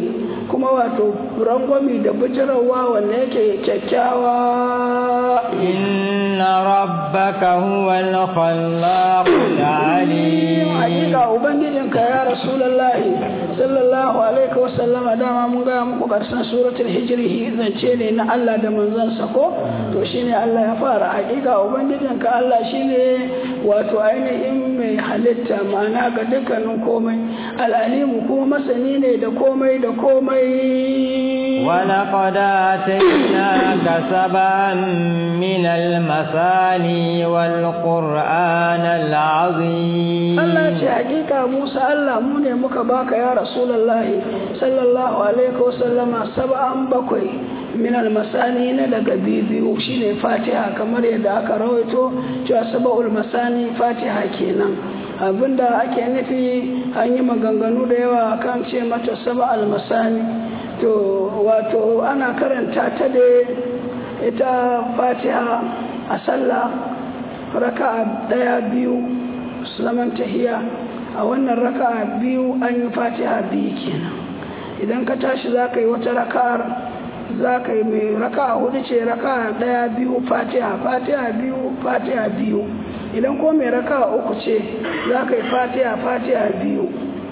kuma wato rangwami da bijirarwa wanda yake kyakkyawa inna rabbaka huwa al-khallaq al-alim hakika ubangijinka ya rasulullahi sallallahu alaihi wa sallama dama mun ga muku karshen suratul hijri zance ne na Allah da manzansa ko to shine Allah ya fara hakika ubangijinka Allah shine wato ainihin mai halitta ma'ana ga dukkanin komai al'alimu kuma masani ne da komai da komai ولقد آتيناك سبعا من المثاني والقرآن العظيم Allah ce hakika Musa Allah mu ne muka baka ya Rasulullahi sallallahu alaihi wasallama sab'an bakwai min almasani na daga biyu shine Fatiha kamar yadda aka rawaito cewa sab'ul masani Fatiha kenan abinda ake nufi an yi maganganu da yawa kan ce mata sab'al masani to wato ana karanta ta da ita Fatiha a sallah raka'a daya biyu zaman tahiya a wannan raka'a biyu an yi fatiha biyu kenan idan ka tashi za ka yi wata raka'ar za ka yi mai raka'a hudu ce raka'a daya biyu fatiha fatiha biyu fatiha biyu idan ko mai raka'a uku ce za ka yi fatiha fatiha biyu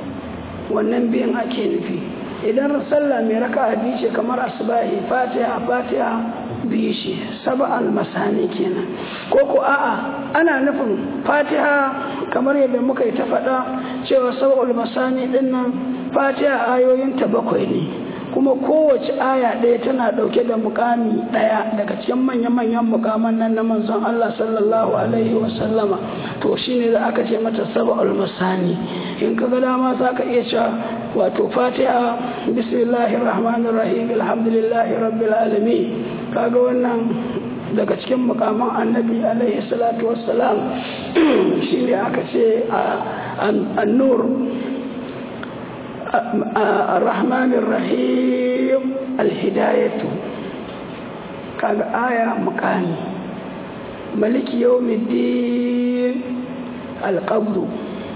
wannan biyan ake nufi idan sallah mai raka'a biyu ce kamar asubahi fatiha fatiha biyu shi saba'al masani kenan ko ko a'a ana nufin fatiha kamar yadda muka yi ta faɗa cewa saba'ul masani ɗin nan fatiha ayoyinta bakwai ne kuma kowace aya ɗaya tana ɗauke da mukami ɗaya daga cikin manya-manyan mukaman nan na manzon Allah sallallahu alaihi wasallama to shine da aka ce mata saba'ul masani in ka ga dama za ka iya cewa wato fatiha bismillahir rahmanir rahim alhamdulillahi rabbil alamin kaga wannan daga cikin mukaman annabi alaihi salatu wassalam shine aka ce an-nur الرحمن الرحيم الهداية كان آية مكاني ملك يوم الدين القبر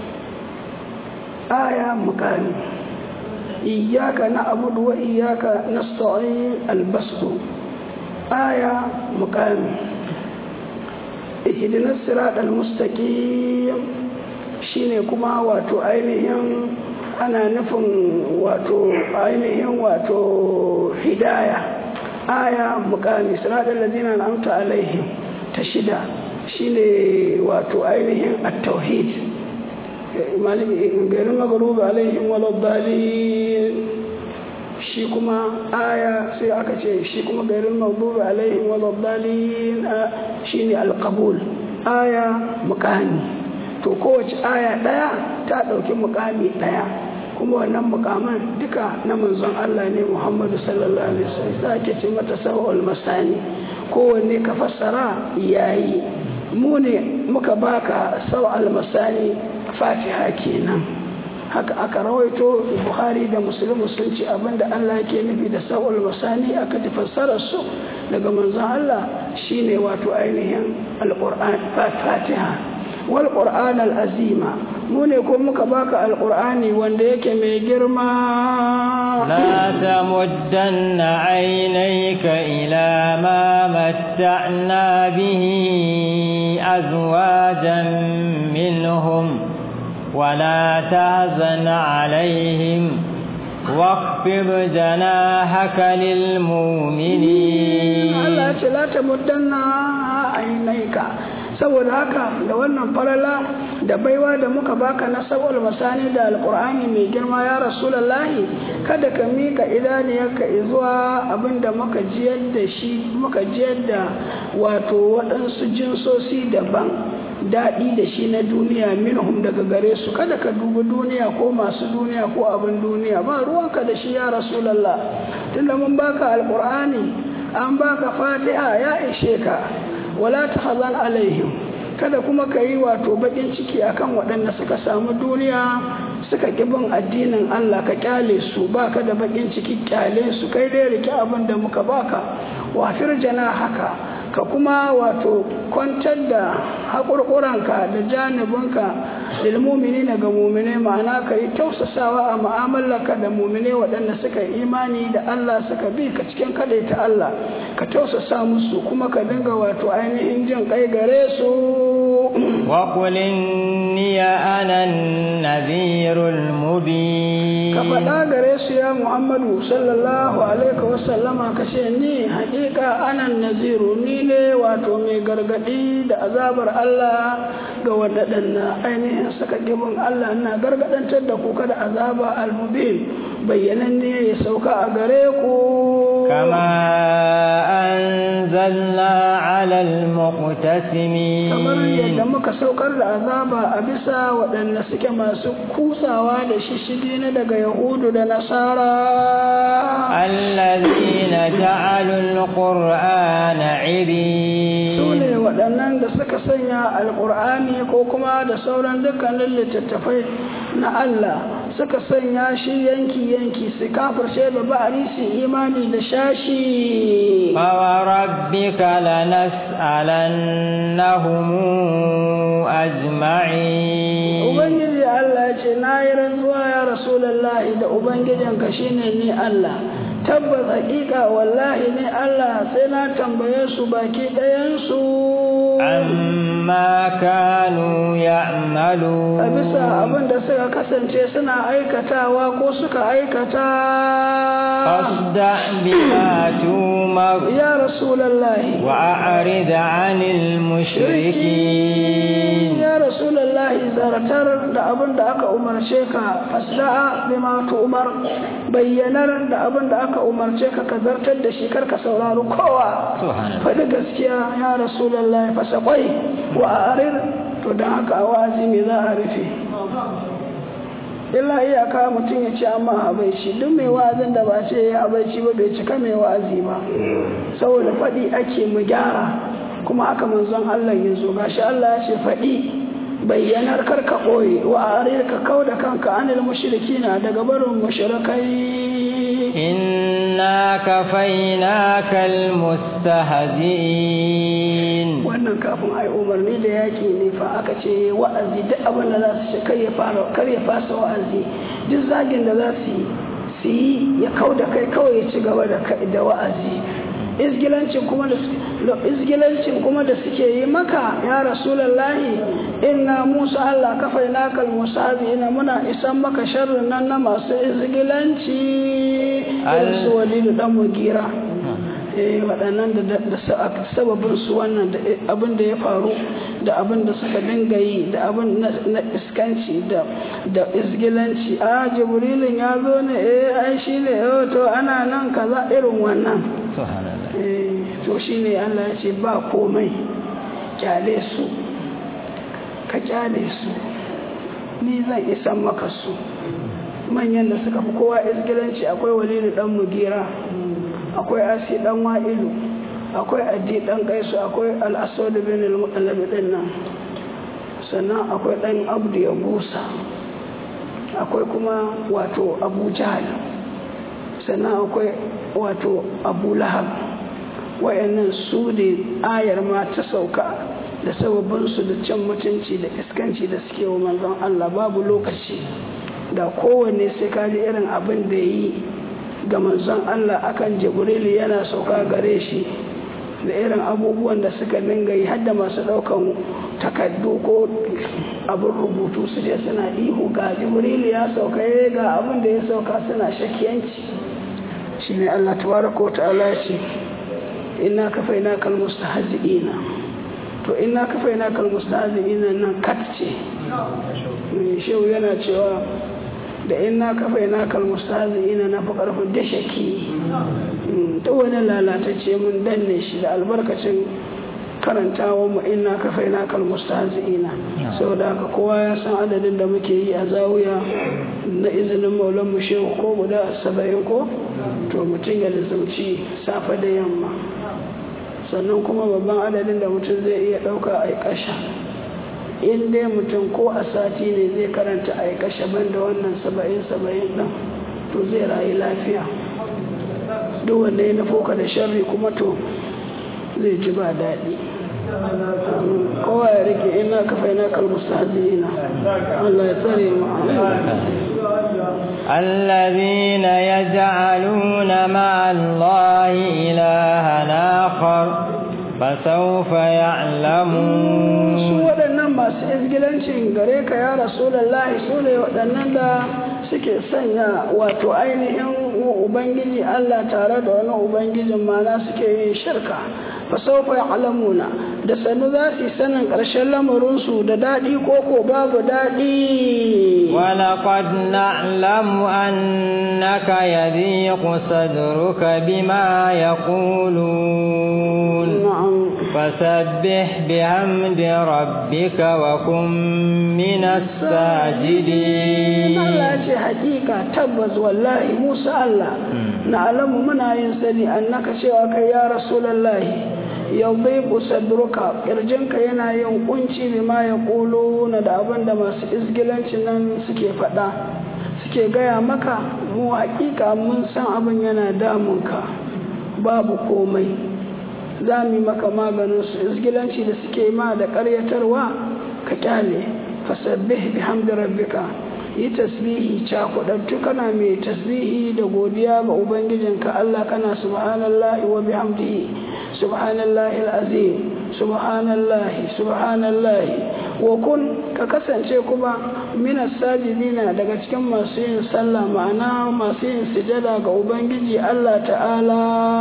آية مكاني إياك نعبد وإياك نستعين البسط آية مكاني اهدنا الصراط المستقيم shine kuma wato ainihin ana nufin wato ainihin wato hidaya aya mukami siratal ladina an'amta alaihim ta shida shine wato ainihin at-tauhid garin magarubi alaihim waladdalin shi kuma aya sai aka ce shi kuma garin magarubi alaihim waladdalin shine al-qabul aya mukami to kowace aya ɗaya ta ɗauki mukami ɗaya kuma wannan mukaman duka na manzon Allah ne Muhammadu sallallahu alaihi wasallam za ke ce mata sawal masani kowanne ka fassara yayi mu ne muka baka sawal masani fatiha kenan haka aka rawaito buhari da musulmi sun ce abinda Allah yake nufi da sawal masani aka ji fassarar su daga manzon Allah shine wato ainihin alquran fatiha والقرآن العظيم mu ne ko muka baka alqur'ani wanda yake mai girma la tamuddanna aynayka ila ma matta'na bihi azwajan minhum ولا تهزن عليهم واخفض جناحك للمؤمنين الله لا تمدن عينيك saboda haka da wannan falala da baiwa da muka baka na saboda masani da alkur'ani mai girma ya rasulallahi kada ka mika idaniyarka zuwa abinda muka jiyar da shi muka jiyar da wato waɗansu jinsosi daban daɗi da shi na duniya minhum daga gare su kada ka dubi duniya ko masu duniya ko abin duniya ba ruwanka da shi ya rasulallah tunda mun baka alkur'ani an baka fatiha ya ishe ka wala ta hazan alaihim kada kuma ka yi wato bakin ciki akan waɗanda suka samu duniya suka bin addinin Allah ka kyale su baka da bakin ciki kyale su kai dai rike abin da muka baka wafir jana haka ka kuma wato kwantar da haƙurƙuranka da janibinka lilmumini na ga mumine ma'ana ka yi tausasawa a mu'amalarka da mumine waɗanda suka yi imani da Allah suka bi ka cikin kaɗai ta Allah ka tausasa musu kuma ka dinga wato ainihin jin kai gare su وقل إني أنا النذير المبين ka faɗa gare su ya muhammadu sallallahu alaihi wasallama ka ce ni haƙiƙa anan naziru ni ne wato mai gargaɗi da azabar Allah ga waɗannan ainihin saka gibin Allah ina gargaɗantar da ku kada azaba almubin bayyananne ya sauka a gare ku كما أنزلنا على المقتسمين kamar yadda muka saukar da azaba a bisa waɗanda suke masu kusawa da shishigi na daga yahudu da nasara الذين جعلوا القرآن su عبين ne waɗannan da suka sanya alƙur'ani ko kuma da sauran dukkanin littattafai na Allah suka sanya shi yanki-yanki su kafirce da ba'ari su imani da shashi فوربك لنسألنهم أجمعين Ubangiji Allah ce na yi rantsuwa ya Rasulallahi da Ubangijinka shine ni Allah tabbas hakika wallahi ne Allah sai na tambaye su baki ɗayansu عما كانوا a يعملون bisa abin da suka kasance suna aikatawa ko suka aikata فاصدع بما تؤمر ya Rasulallahi وأعرض عن المشركين ya Rasulallahi zartar da abin da aka umarce ka fasda'a bima umar bayyanar da abin da aka umarce ka ka zartar da shi karka saurari kowa سبحان الله faɗi gaskiya ya Rasulallahi fasa kwai wa arir to don haka a wa'azi me za a rufe illa iyaka mutum ya ce amma habaici duk mai wa'azin da ba ce ya habaici ba bai cika mai wa'azi ba saboda faɗi ake mu gyara kuma haka manzon Allah ya zo gashi Allah ya ce faɗi bayyanar karka ɓoye wa arir ka kau da kanka anil mushrikina daga barin mushrikai إنا كفيناك المستهزئين wannan kafin ai umarni da yaki ne fa aka ce wa'azi duk abin da za su ce kar ya fara kar ya fasa wa'azi duk zagin da za su yi su yi ya kau da kai kawai ya ci gaba da kai da wa'azi izgilancin kuma da su- izgilancin kuma da suke yi maka ya rasulullahi inna musa allah kafai nakal ina muna isan maka sharrin nan na masu izgilanci irin su walidu dan mugira eh waɗannan da da sa- sababin su wannan da abin da ya faru da abin da suka dinga yi da abin na na iskanci da da isgilanci a jibrilin ya zo ne eh ai shi ne eh, to ana nan kaza irin wannan سبحان الله eh to shine Allah ya ce ba komai kyale su ka kyale su ni zan isan maka su manyan da suka fi kowa isgilanci akwai walidu dan mugira akwai asi dan wa'ilu akwai addi dan kaisu akwai al-aswad bin al-muqallab din nan sannan akwai dan abdu ya busa akwai kuma wato abu jahal sannan akwai wato abu lahab wayannan su ne ayar ma ta sauka da sababinsu da can mutunci da iskanci da suke wa manzon Allah babu lokaci da kowanne sai ka ji irin abin da yi ga manzon Allah akan jibrilu yana sauka gare shi da irin abubuwan da suka dinga yi hadda masu ɗaukan takardu ko abin rubutu su je suna ihu ga jibrilu ya sauka ya ga abin da ya sauka suna shakiyanci shi ne Allah tabaraka wa ta'ala ce inna kafaina kal mustahzi'ina to inna kafaina kal mustahzi'ina nan kat ce shehu yana cewa da inna kafaina kal mustahzi'ina na fi karfin da shaki ta wani lalatacce mun danne shi da albarkacin karantawa mu inna kafaina kal mustahzi'ina saboda haka kowa ya san adadin da muke yi a zawiya na izinin maulan mu shehu ko guda saba'in ko to mutum ya lizauci safe da yamma sannan kuma babban adadin da mutum zai iya ɗauka a ƙasha in dai mutum ko a sati ne zai karanta a ƙasha banda wannan saba'in saba'in ɗin to zai rayu lafiya duk wanda ya nufo ka da sharri kuma to zai ji ba daɗi kowa ya rike ina kafai na kalmustahzina Allah ya tsare mu الذين يجعلون مع الله إلها آخر فسوف يعلمون su waɗannan masu izgilancin gare ka ya rasulallahi su ne waɗannan da suke sanya wato ainihin ubangiji Allah tare da wani ubangijin mana suke yin shirka fasaufa alamuna da sannu za su yi sanin ƙarshen lamarinsu da daɗi ko ko babu daɗi ولقد نعلم أنك يضيق صدرك بما يقولون na'am فسبح بحمد ربك وكن من الساجدين Allah ce hakika tabbas wallahi Musa Allah na alamu muna yin sani annaka cewa kai ya rasulallahi yadhiqu sadruka kirjinka yana yin kunci bima yaquluna da abin da masu izgilancin nan suke faɗa suke gaya maka mu hakika mun san abin yana damunka babu komai za mu yi maka maganin su izgilanci da suke ma da ƙaryatarwa ka kyale fasabbih bihamdi rabbika yi tasbihi cakudattu kana mai tasbihi da godiya ga ubangijinka Allah kana subhanallahi wa bihamdihi subhanallahi alazim subhanallahi subhanallahi wa kun ka kasance kuma minas sajidina daga cikin masu yin sallah ma'ana masu yin sujada ga ubangiji Allah ta'ala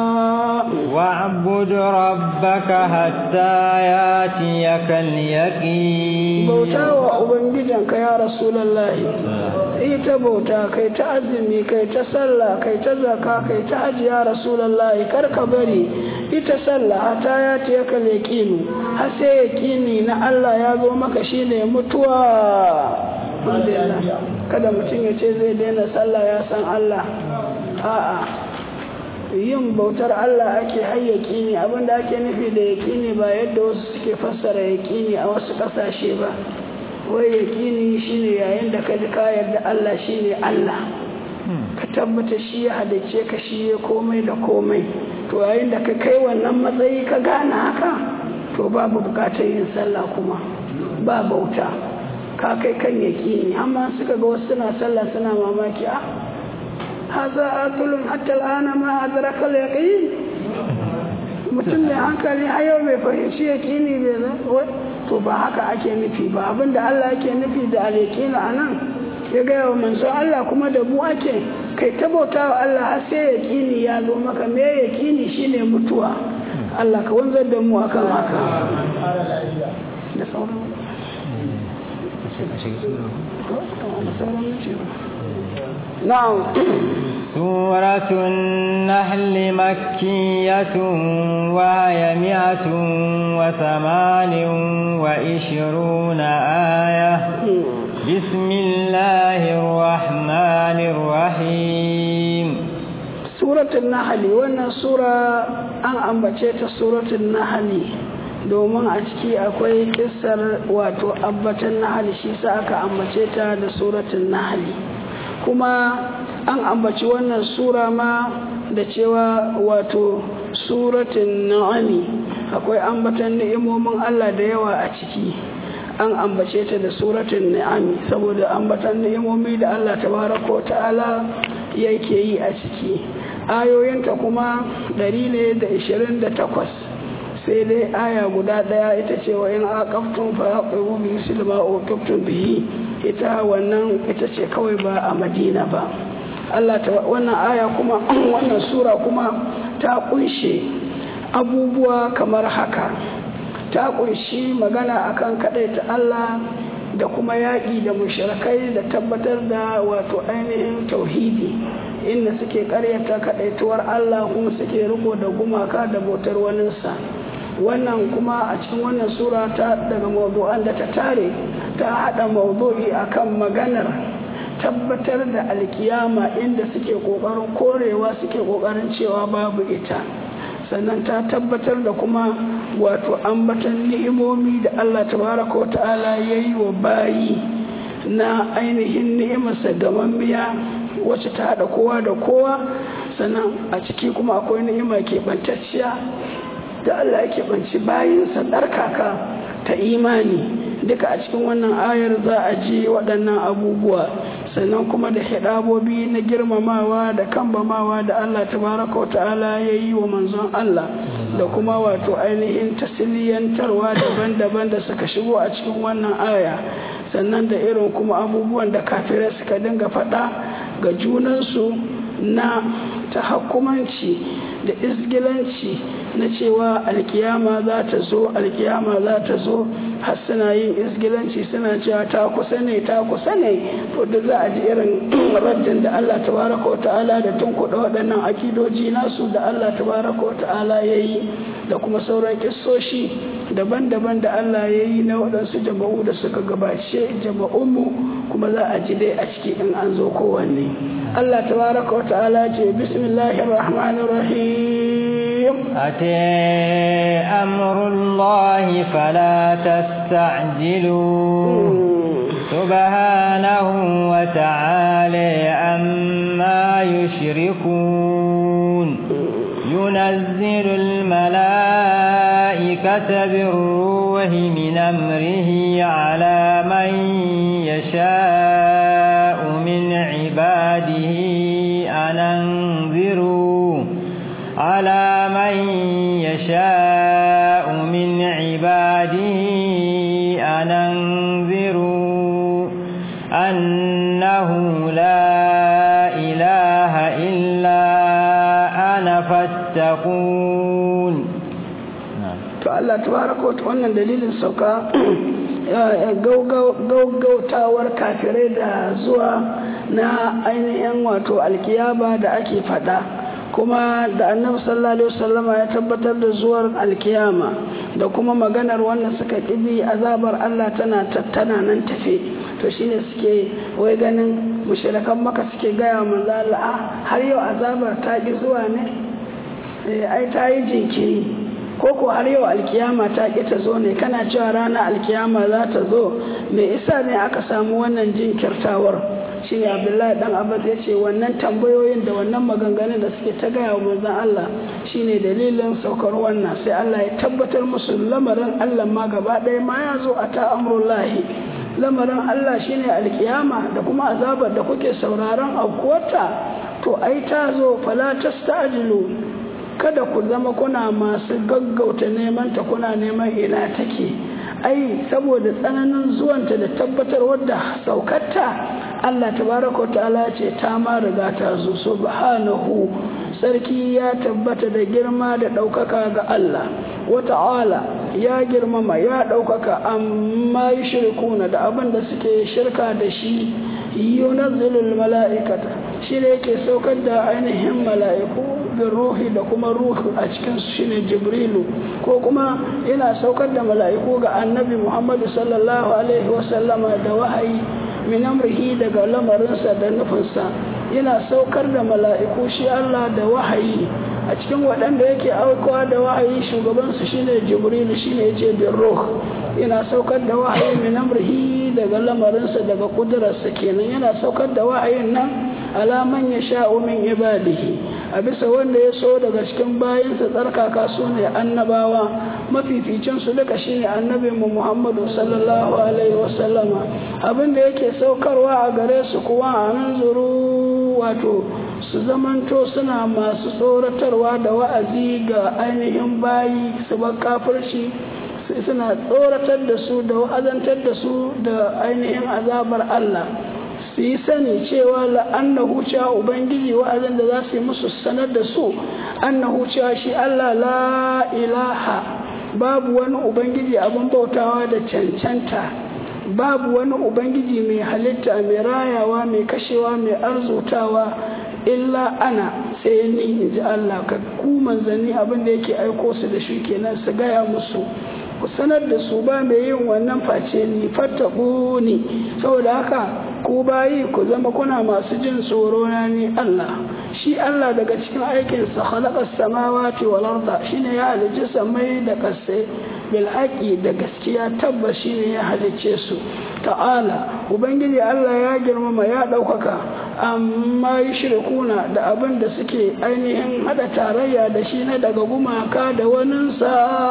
واعبد ربك حتى ياتيك اليقين bauta wa ubangijinka ya rasulallahi ita bauta kai ta azumi kai ta sallah kai ta zaka kai ta hajji ya rasulallahi kar ka bari ita sallah hata ya tiya ka yaƙinu har sai yaƙini na Allah ya zo maka shine mutuwa Alhamdulillah. kada mutum ya ce zai daina sallah ya san Allah a'a yin bautar Allah ake hayyaki ne abinda ake nufi da yaƙini ba yadda wasu suke fassara yaƙini a wasu ƙasashe ba wai yaƙini shine yayin da ka ji ka yarda Allah shine Allah ka tabbata shi ya halice ka shi ya komai da komai to yayin da ka kai wannan matsayi ka gane haka to babu bukatar yin sallah kuma ba bauta ka kai kan yaƙini amma suka ga wasu suna sallah suna mamaki a haza aqlun hatta al'ana ma adraka al-yaqin mutum mai hankali har yau bai fahimci yaƙini bai zai to ba haka ake nufi ba abinda Allah yake nufi da al-yaqin anan ya gaya wa manzon Allah kuma da mu ake kai ta bauta wa Allah har sai yaƙini ya zo maka me yaƙini shine mutuwa Allah ka wanzar da mu akan haka da sauran نعم سورة النحل مكية وهي مئة وثمان وعشرون آية بسم الله الرحمن الرحيم سورة النحل وانا سورة أن أنبتشيت سورة النحل domin a ciki akwai kissar wato abbatan nahali shi sa aka ambace ta da suratun nahali kuma an ambaci wannan sura ma da cewa wato suratun na'ami akwai ambatan ni'imomin Allah da yawa a ciki an ambace ta da suratun ni'ami saboda ambatan ni'imomi da Allah tabaraka wa ta'ala yake yi a ciki ayoyinta kuma 128 sai dai aya guda daya ita ce wa in aqaftum fa aqimu bi silma uqiftum bihi ita wannan ita ce kawai ba a Madina ba Allah ta wannan aya kuma wannan sura kuma ta kunshe abubuwa kamar haka ta kunshi magana akan kadaita Allah da kuma yaƙi da mushrikai da tabbatar da wato ainihin tauhidi inda suke karyata kadaituwar Allah kuma suke riko da gumaka da bautar waninsa wannan kuma a cikin wannan sura ta daga mawdu'an da ta tare ta hada mawdu'i akan maganar tabbatar da alkiyama inda suke kokarin korewa suke kokarin cewa babu ita sannan ta tabbatar da kuma wato ambatan ni'imomi da Allah tabaraka wa ta'ala yayi wa bayi na ainihin ni'imarsa gamammiya wacce ta hada kowa da kowa sannan a ciki kuma akwai ni'ima keɓantacciya da Allah yake banci bayinsa ɗarkaka ta imani duka a cikin wannan ayar za a ji waɗannan abubuwa sannan kuma da hidabobi na girmamawa da kambamawa da Allah tabaraka wa ta'ala ya yi wa manzon Allah da kuma wato ainihin tasiliyantarwa daban-daban da suka shigo a cikin wannan aya sannan da irin kuma abubuwan da kafirai suka dinga faɗa ga junansu na tahakkumanci da isgilanci na cewa alkiyama za ta zo alkiyama za ta zo har suna yin isgilanci suna cewa ta kusa ne ta kusa ne to duk za a ji irin raddin da Allah tabaraka wa ta'ala da tunkuɗa waɗannan akidoji nasu da Allah tabaraka wa ta'ala ya yi da kuma sauran kissoshi daban-daban da Allah ya yi na waɗansu jama'u da suka gabace jama'unmu kuma za a ji dai a ciki in an zo kowanne Allah tabaraka wa ta'ala ce bismillahir rahmanir rahim أتي أمر الله فلا تستعجلوه سبحانه وتعالى عما يشركون ينزل الملائكة بالروح من أمره على من يشاء من عباده أن أنذروا على من يشاء من عباده أن أنذروا أنه لا إله إلا أنا فاتقون to Allah tabaraka wa wannan dalilin sauka gaugautawar kafirai da zuwa na ainihin wato alkiyaba da ake fada kuma da annabi sallallahu alaihi wasallama ya tabbatar da zuwar alkiyama da kuma maganar wannan suka kibi azabar Allah tana tana nan tafe to shine suke wai ganin mushrikan maka suke gaya manzo Allah har yau azabar ta ki zuwa ne eh ai ta yi jinkiri ko ko har yau alkiyama ta ki ta zo ne kana cewa ranar alkiyama za ta zo me isa ne aka samu wannan jinkirtawar shi ne abdullahi dan abbas ya ce wannan tambayoyin da wannan maganganun da suke ta gaya wa manzon Allah shine dalilin saukar wannan sai Allah ya tabbatar musu lamarin Allah ma gaba ɗaya ma ya zo a ta amrullahi lamarin Allah shine alkiyama da kuma azabar da kuke sauraron aukuwarta to ai ta zo fala tasta'jilu kada ku zama kuna masu gaggauta neman ta kuna neman ina take ai saboda tsananin zuwanta da tabbatar wadda saukarta Allah tabaraka wa ta'ala ce ta ma riga ta zo subhanahu sarki ya tabbata da girma da ɗaukaka ga Allah wa ta'ala ya girmama ya ɗaukaka amma yi shirkuna da abin da suke shirka da shi yunazzilul mala'ikata shi ne yake saukar da ainihin mala'iku bin ruhi da kuma ruhu a cikin su shine jibrilu ko kuma yana saukar da mala'iku ga annabi muhammadu sallallahu alaihi wasallama da wahayi min amrihi daga lamarinsa da nufinsa yana saukar da mala'iku shi Allah da wahayi a cikin waɗanda yake aukawa da wahayi shugabansu shine jibrilu shine yace bin ruh yana saukar da wahayi min amrihi daga lamarinsa daga kudurarsa kenan yana saukar da wahayin nan alaman ya sha'u min ibadihi a bisa wanda ya so daga cikin bayansa tsarkaka su ne annabawa mafificin su duka shine annabin mu Muhammadu sallallahu alaihi wasallama abin da yake saukarwa a gare su kuwa a zuru wato su zamanto suna masu tsoratarwa da wa'azi ga ainihin bayi su bar kafirci suna tsoratar da su da wa'azantar da su da ainihin azabar Allah su yi sani cewa la'annahu cewa ubangiji wa'azin da za su yi musu sanar da su annahu cewa shi Allah la ilaha babu wani ubangiji abin bautawa da cancanta babu wani ubangiji mai halitta mai rayawa mai kashewa mai arzutawa illa ana sai ni in ji Allah ka ku manzanni abin da yake aiko su da shi kenan su gaya musu ku sanar da su ba mai yin wannan face ni fattaku ni saboda haka ku bayi ku zama kuna masu jin tsoro na ni Allah shi Allah daga cikin aikinsa khalaqas samawati wal arda shine ya halicci samai da kasai bil haqi da gaskiya tabbas shine ya halicce su ta'ala ubangiji Allah ya girmama ya daukaka amma yushrikuna da abin da suke ainihin hada tarayya da shi na daga gumaka da waninsa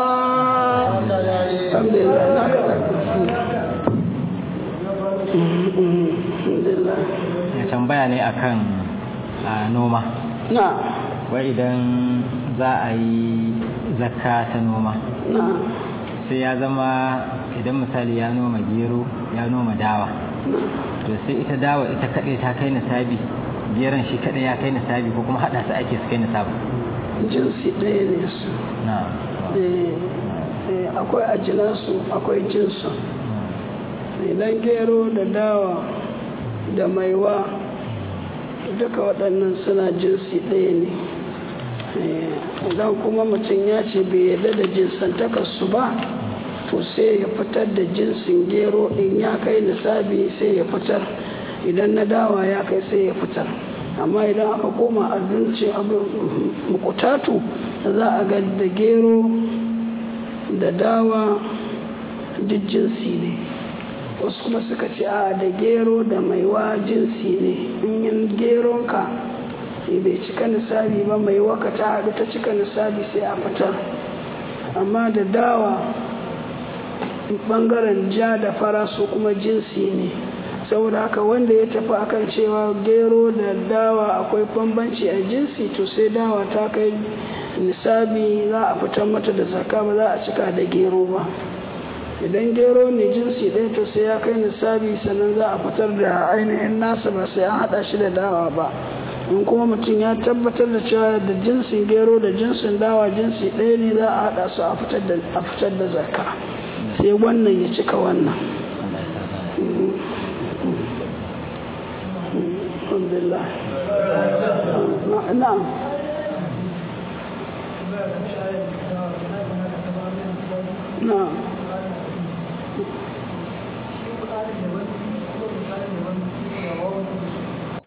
alhamdulillah ya tambaya ne akan a noma na wai idan za a yi zakka ta noma na sai ya zama idan misali ya noma gero ya noma dawa to sai ita dawa ita kaɗai ta kai nisabi geron shi kaɗai ya kai nisabi ko kuma haɗa su ake su kai nisabi jinsi ɗaya ne su na Eh, eh, akwai ajinansu akwai jinsu idan gero da dawa da maiwa duka waɗannan suna jinsi ɗaya ne Eh, idan kuma mutum ya ce bai yarda da jinsantakarsu ba to sai ya fitar da jinsin gero in ya kai nisabi sai ya fitar idan na dawa ya kai sai ya fitar amma idan aka koma abinci abin mukutatu za a ga da gero da dawa duk jinsi ne wasu kuma suka ce a da gero da maiwa jinsi ne in yin geronka bai cika nisabi ba mai waka ta haɗu ta cika nisabi sai a fitar amma da dawa bangaren ja da fara su kuma jinsi ne saboda haka wanda ya tafi akan cewa gero da dawa akwai bambanci a jinsi to sai dawa ta kai nisabi za a fitar mata da zaka ba za a cika da gero ba idan gero ne jinsi ɗaya to sai ya kai nisabi sannan za a fitar da ainihin nasa ba sai an haɗa shi da dawa ba in kuma mutum ya tabbatar da cewa da jinsin gero da jinsin dawa jinsi ɗaya ne za a haɗa su a fitar da zaka sai wannan ya cika wannan alhamdulillah na'am na'am